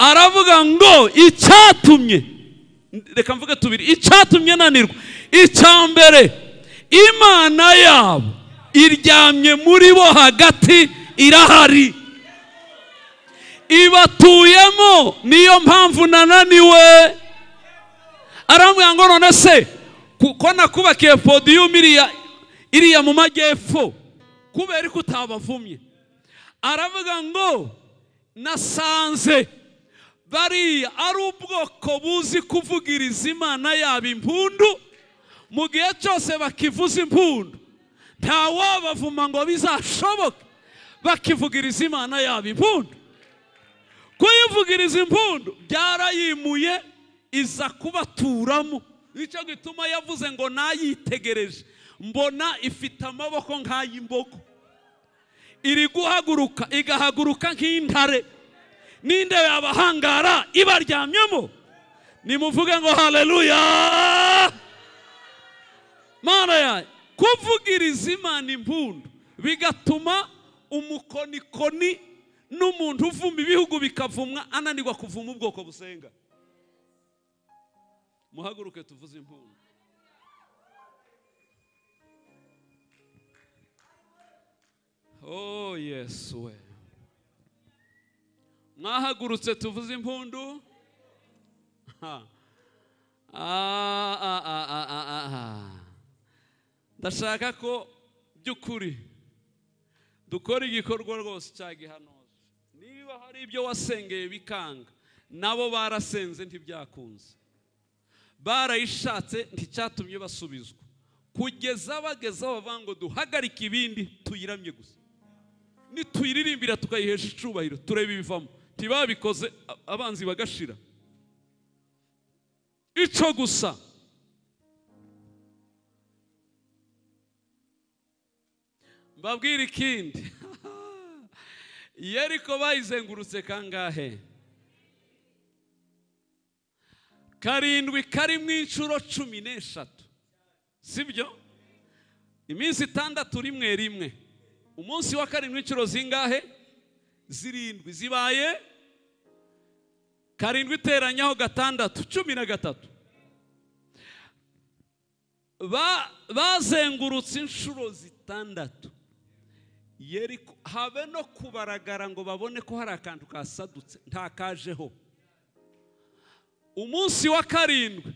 aravuga ngo icyatumye reka mvuge tubiri icyatumye nanirwa icya mbere imana yabo iryamye muri bo hagati irahari ibatuyemo niyo mpamvu nananiwe arambwira ngo none se kuko nakubakiye podiyumu iriya iriya mu majyepfo kubera ko utabavumye aravuga ngo nasanze bariya ari ubwoko buzi kuvugiriza imana yaba impundu mu gihe cyose bakivuza impundu ntawabavuma ngo bizashoboke bakivugiriza imana yaba impundu kuyivugiriza impundu byarayimuye iza kubaturamo nicyo gituma yavuze ngo nayitegereje mbona ifite amaboko nk'ay'imbogo iri guhaguruka igahaguruka nk'intare n'indebe y'abahangara ibaryamyemo nimuvuge ngo haleluya mana yayo kuvugiriza imana impundu bigatuma umukonikoni n'umuntu uvuma ibihugu bikavumwa ananirwa kuvuma ubwoko busenga muhaguruke tuvuze impundu oh yesu we mwahagurutse tuvuze impundu ha. Ah, ah, ah, ah, ah, ah. ndashaka ko by'ukuri dukora igikorwa rwose cya gihanoza niba hari ibyo wasengeye bikanga nabo barasenze ntibyakunze barayishatse nticyatumye basubizwa kugeza bageze aho bavuga ngo duhagarike ibindi tuyiramye gusa nituyiririmbira tukayihesha icubahiro turebe ibivamo ntibabikoze a- abanzi bagashira ico gusa mbabwire ikindi yeriko bayizengurutse kangahe karindwi karimo inshuro cumi n'eshatu sibyo iminsi itandatu rimwe rimwe umunsi wa karindwi inshuro zingahe zirindwi zibaye karindwi iteranyaho gatandatu cumi na gatatu ba- bazengurutse inshuro zitandatu yeriko habe no kubaragara ngo babone ko hari akantu kasadutse ntakajeho umunsi wa karindwi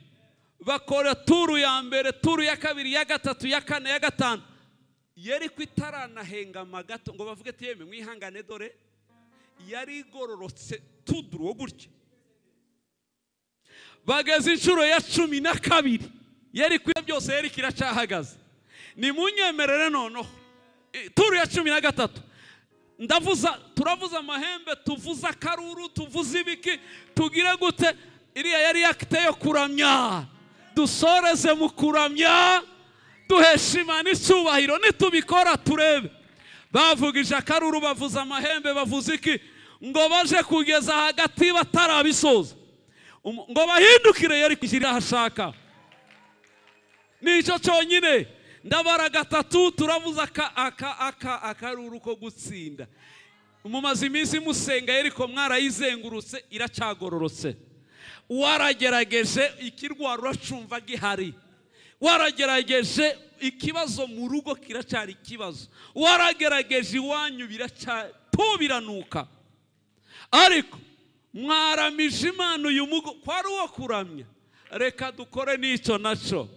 bakora turu ya mbere turu ya kabiri ya gatatu ya kane ya gatanu yeriko itaranahenga gato ngo bavuge ati yeme mwihangane dore yari igororotse tuduruwo gutya bageze inshuro ya cumi na kabiri yari kwira byose yari kiracahagaze nimunyemerere noneho E, turu ya cumi na gatatu ndavuza turavuza amahembe tuvuza akaruru tuvuza ibiki tugire gute iriya yari akite yo kuramya dusoreze mu kuramya duhesha imana icyubahiro nitubikora turebe bavugije akaruru bavuza amahembe bavuza iki ngo baje kugeza hagati batarabisoza Umu- ngo bahindukire yari kugira aho ashaka nicyo cyonyine ndabara gatatu turavuza aka aka aka akaruru ko gutsinda mumaze iminsi musenga yeriko mwarayizengurutse iracyagororotse waragerageje ikirwara uracumva gihari waragerageje ikibazo mu rugo kiracyari ikibazo waragerageje iwanyu biracyatubiranuka ariko mwaramije imana uyu mugo kwari uwo kuramya reka dukore n'icyo nacyo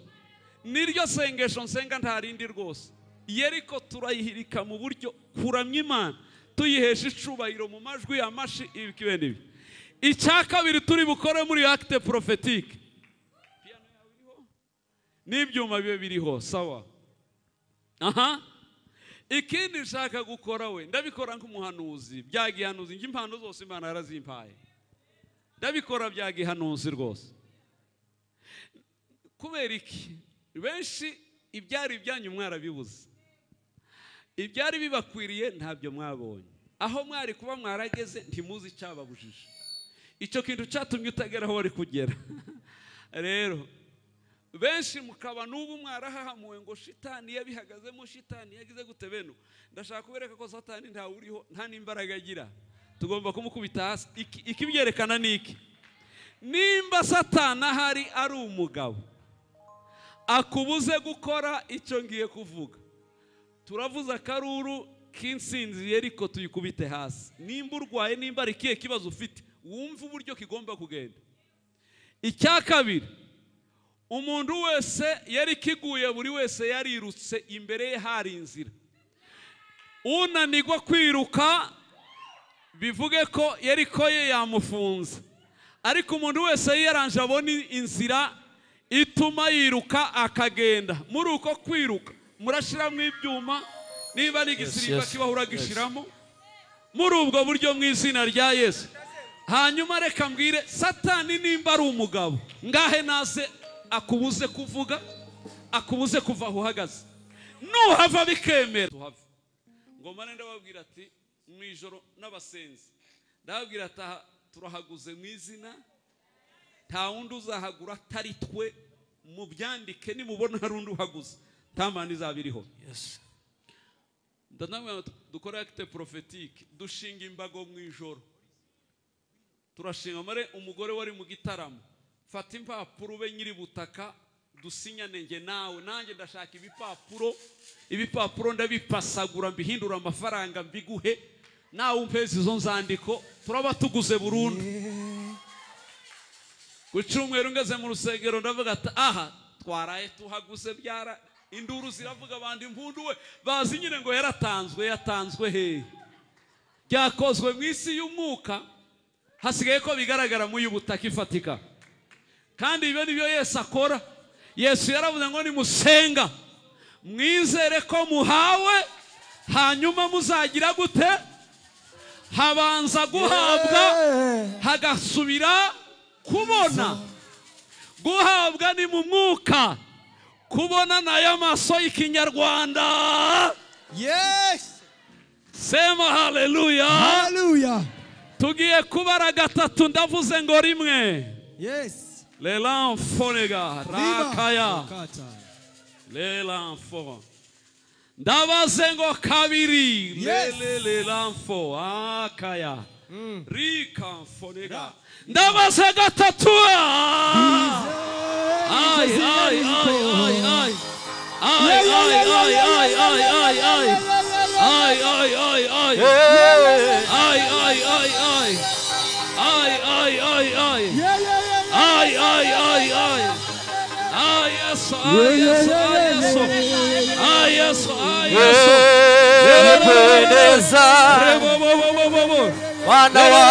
niryo sengesho nsenga nta rindi rwose yeriko turayihirika mu buryo kuramya imana tuyihesha icubahiro mu majwi ya mashi ibi kibe n'ibi icya kabiri turi bukore muri acte prophetique n'ibyuma bibe biriho sawa aha ikindi nshaka gukora we ndabikora nk'umuhanuzi byagihanuzi njye impano zose imana yarazimpaye ndabikora byagihanuzi rwose kubera iki benshi ibyari ibyanyu mwarabibuze ibyari bibakwiriye ntabyo mwabonye aho mwari kuba mwarageze ntimuzi icyababujije icyo kintu cyatumye utagera aho wari kugera rero benshi mukaba n'ubu mwarahahamuwe ngo shitani yabihagazemo shitani yagize gute beno ndashaka kubereka ko satani ntawe uriho nta n'imbaraga agira tugomba kumukubita hasi Iki- ikibyerekana ni iki nimba satani ahari ari umugabo akubuze gukora icyo ngiye kuvuga turavuze akaruru k'insinzi yeriko tuyikubite hasi nimba urwaye nimba ari ikihe kibazo ufite wumve uburyo kigomba kugenda icya kabiri umuntu wese yari kiguye buri wese yarirutse imbere ye hari inzira unanirwa kwiruka bivuge ko yeriko ye yamufunze ariko umuntu wese yaranje abona inzira ituma yiruka akagenda muri uko kwiruka murashyiramo ibyuma niba ari igisirika yes, kibaho yes. uragishyiramo muri ubwo buryo mu izina rya yesu hanyuma reka mbwire satani nimba ari umugabo ngahe naze akubuze kuvuga akubuze kuva aho uhagaze nuhava bikemera tuhave ngomane ndababwira ati mu ijoro n'abasenzi ndababwira ati aha turahaguze mu izina nta wundi uzahagura atari twe mubyandike nimubona hari undi uhaguze nta mani izaba iriho Yes. ndanabwira ngo dukore akite porofetike dushinga imbago mu ijoro turashinga mare umugore wari mu gitaramo fata impapuro ube nyiri butaka dusinyane njye nawe nanjye ndashaka ibipapuro ibipapuro ndabipasagura mbihindura amafaranga mbiguhe nawe umpeze izo nzandiko turaba tuguze burundu ku cyumweru ngeze mu rusengero ndavuga ati aha twaraye tuhaguze byara induru ziravuga abandi impundu we bazi nyine ngo yaratanzwe yatanzwe hehe byakozwe mu isi y'umwuka hasigaye ko bigaragara mu y'ubutaka ifatika kandi ibyo ni byo yesu akora yesu yaravuze ngo nimusenga mwizere ko muhawe hanyuma muzagira gute habanza guhabwa hagasubira kubona guhabwa ni mu mwuka kubona ni ay'amaso y'ikinyarwanda Yes. sema haleluya Hallelujah. tugiye kubara gatatu ndavuze ngo rimwe Yes. lelamfonega Riba. rakaya Kata. lelamfo ndabaze ngo kabiri Yes. lele lelamfo akaya rikamfonega Ra. ndabaze gatatu ah! Ay, ay, ay, ay, ay. Ay, ay, ay, ay, ay, ay, ay. Ay, ay, ay, ay. Ay, ay, ay, ay. Ay, ay, ay, ay. Ay, ay, ay, ay. Ay, yes, ay, yes, ay, yes. Ay, yes, ay, yes. Rebo, bo, bo, bo, bo, bo. bana wa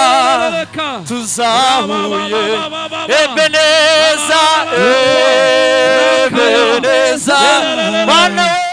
tuzahuye ebeneza ebeneza bana wa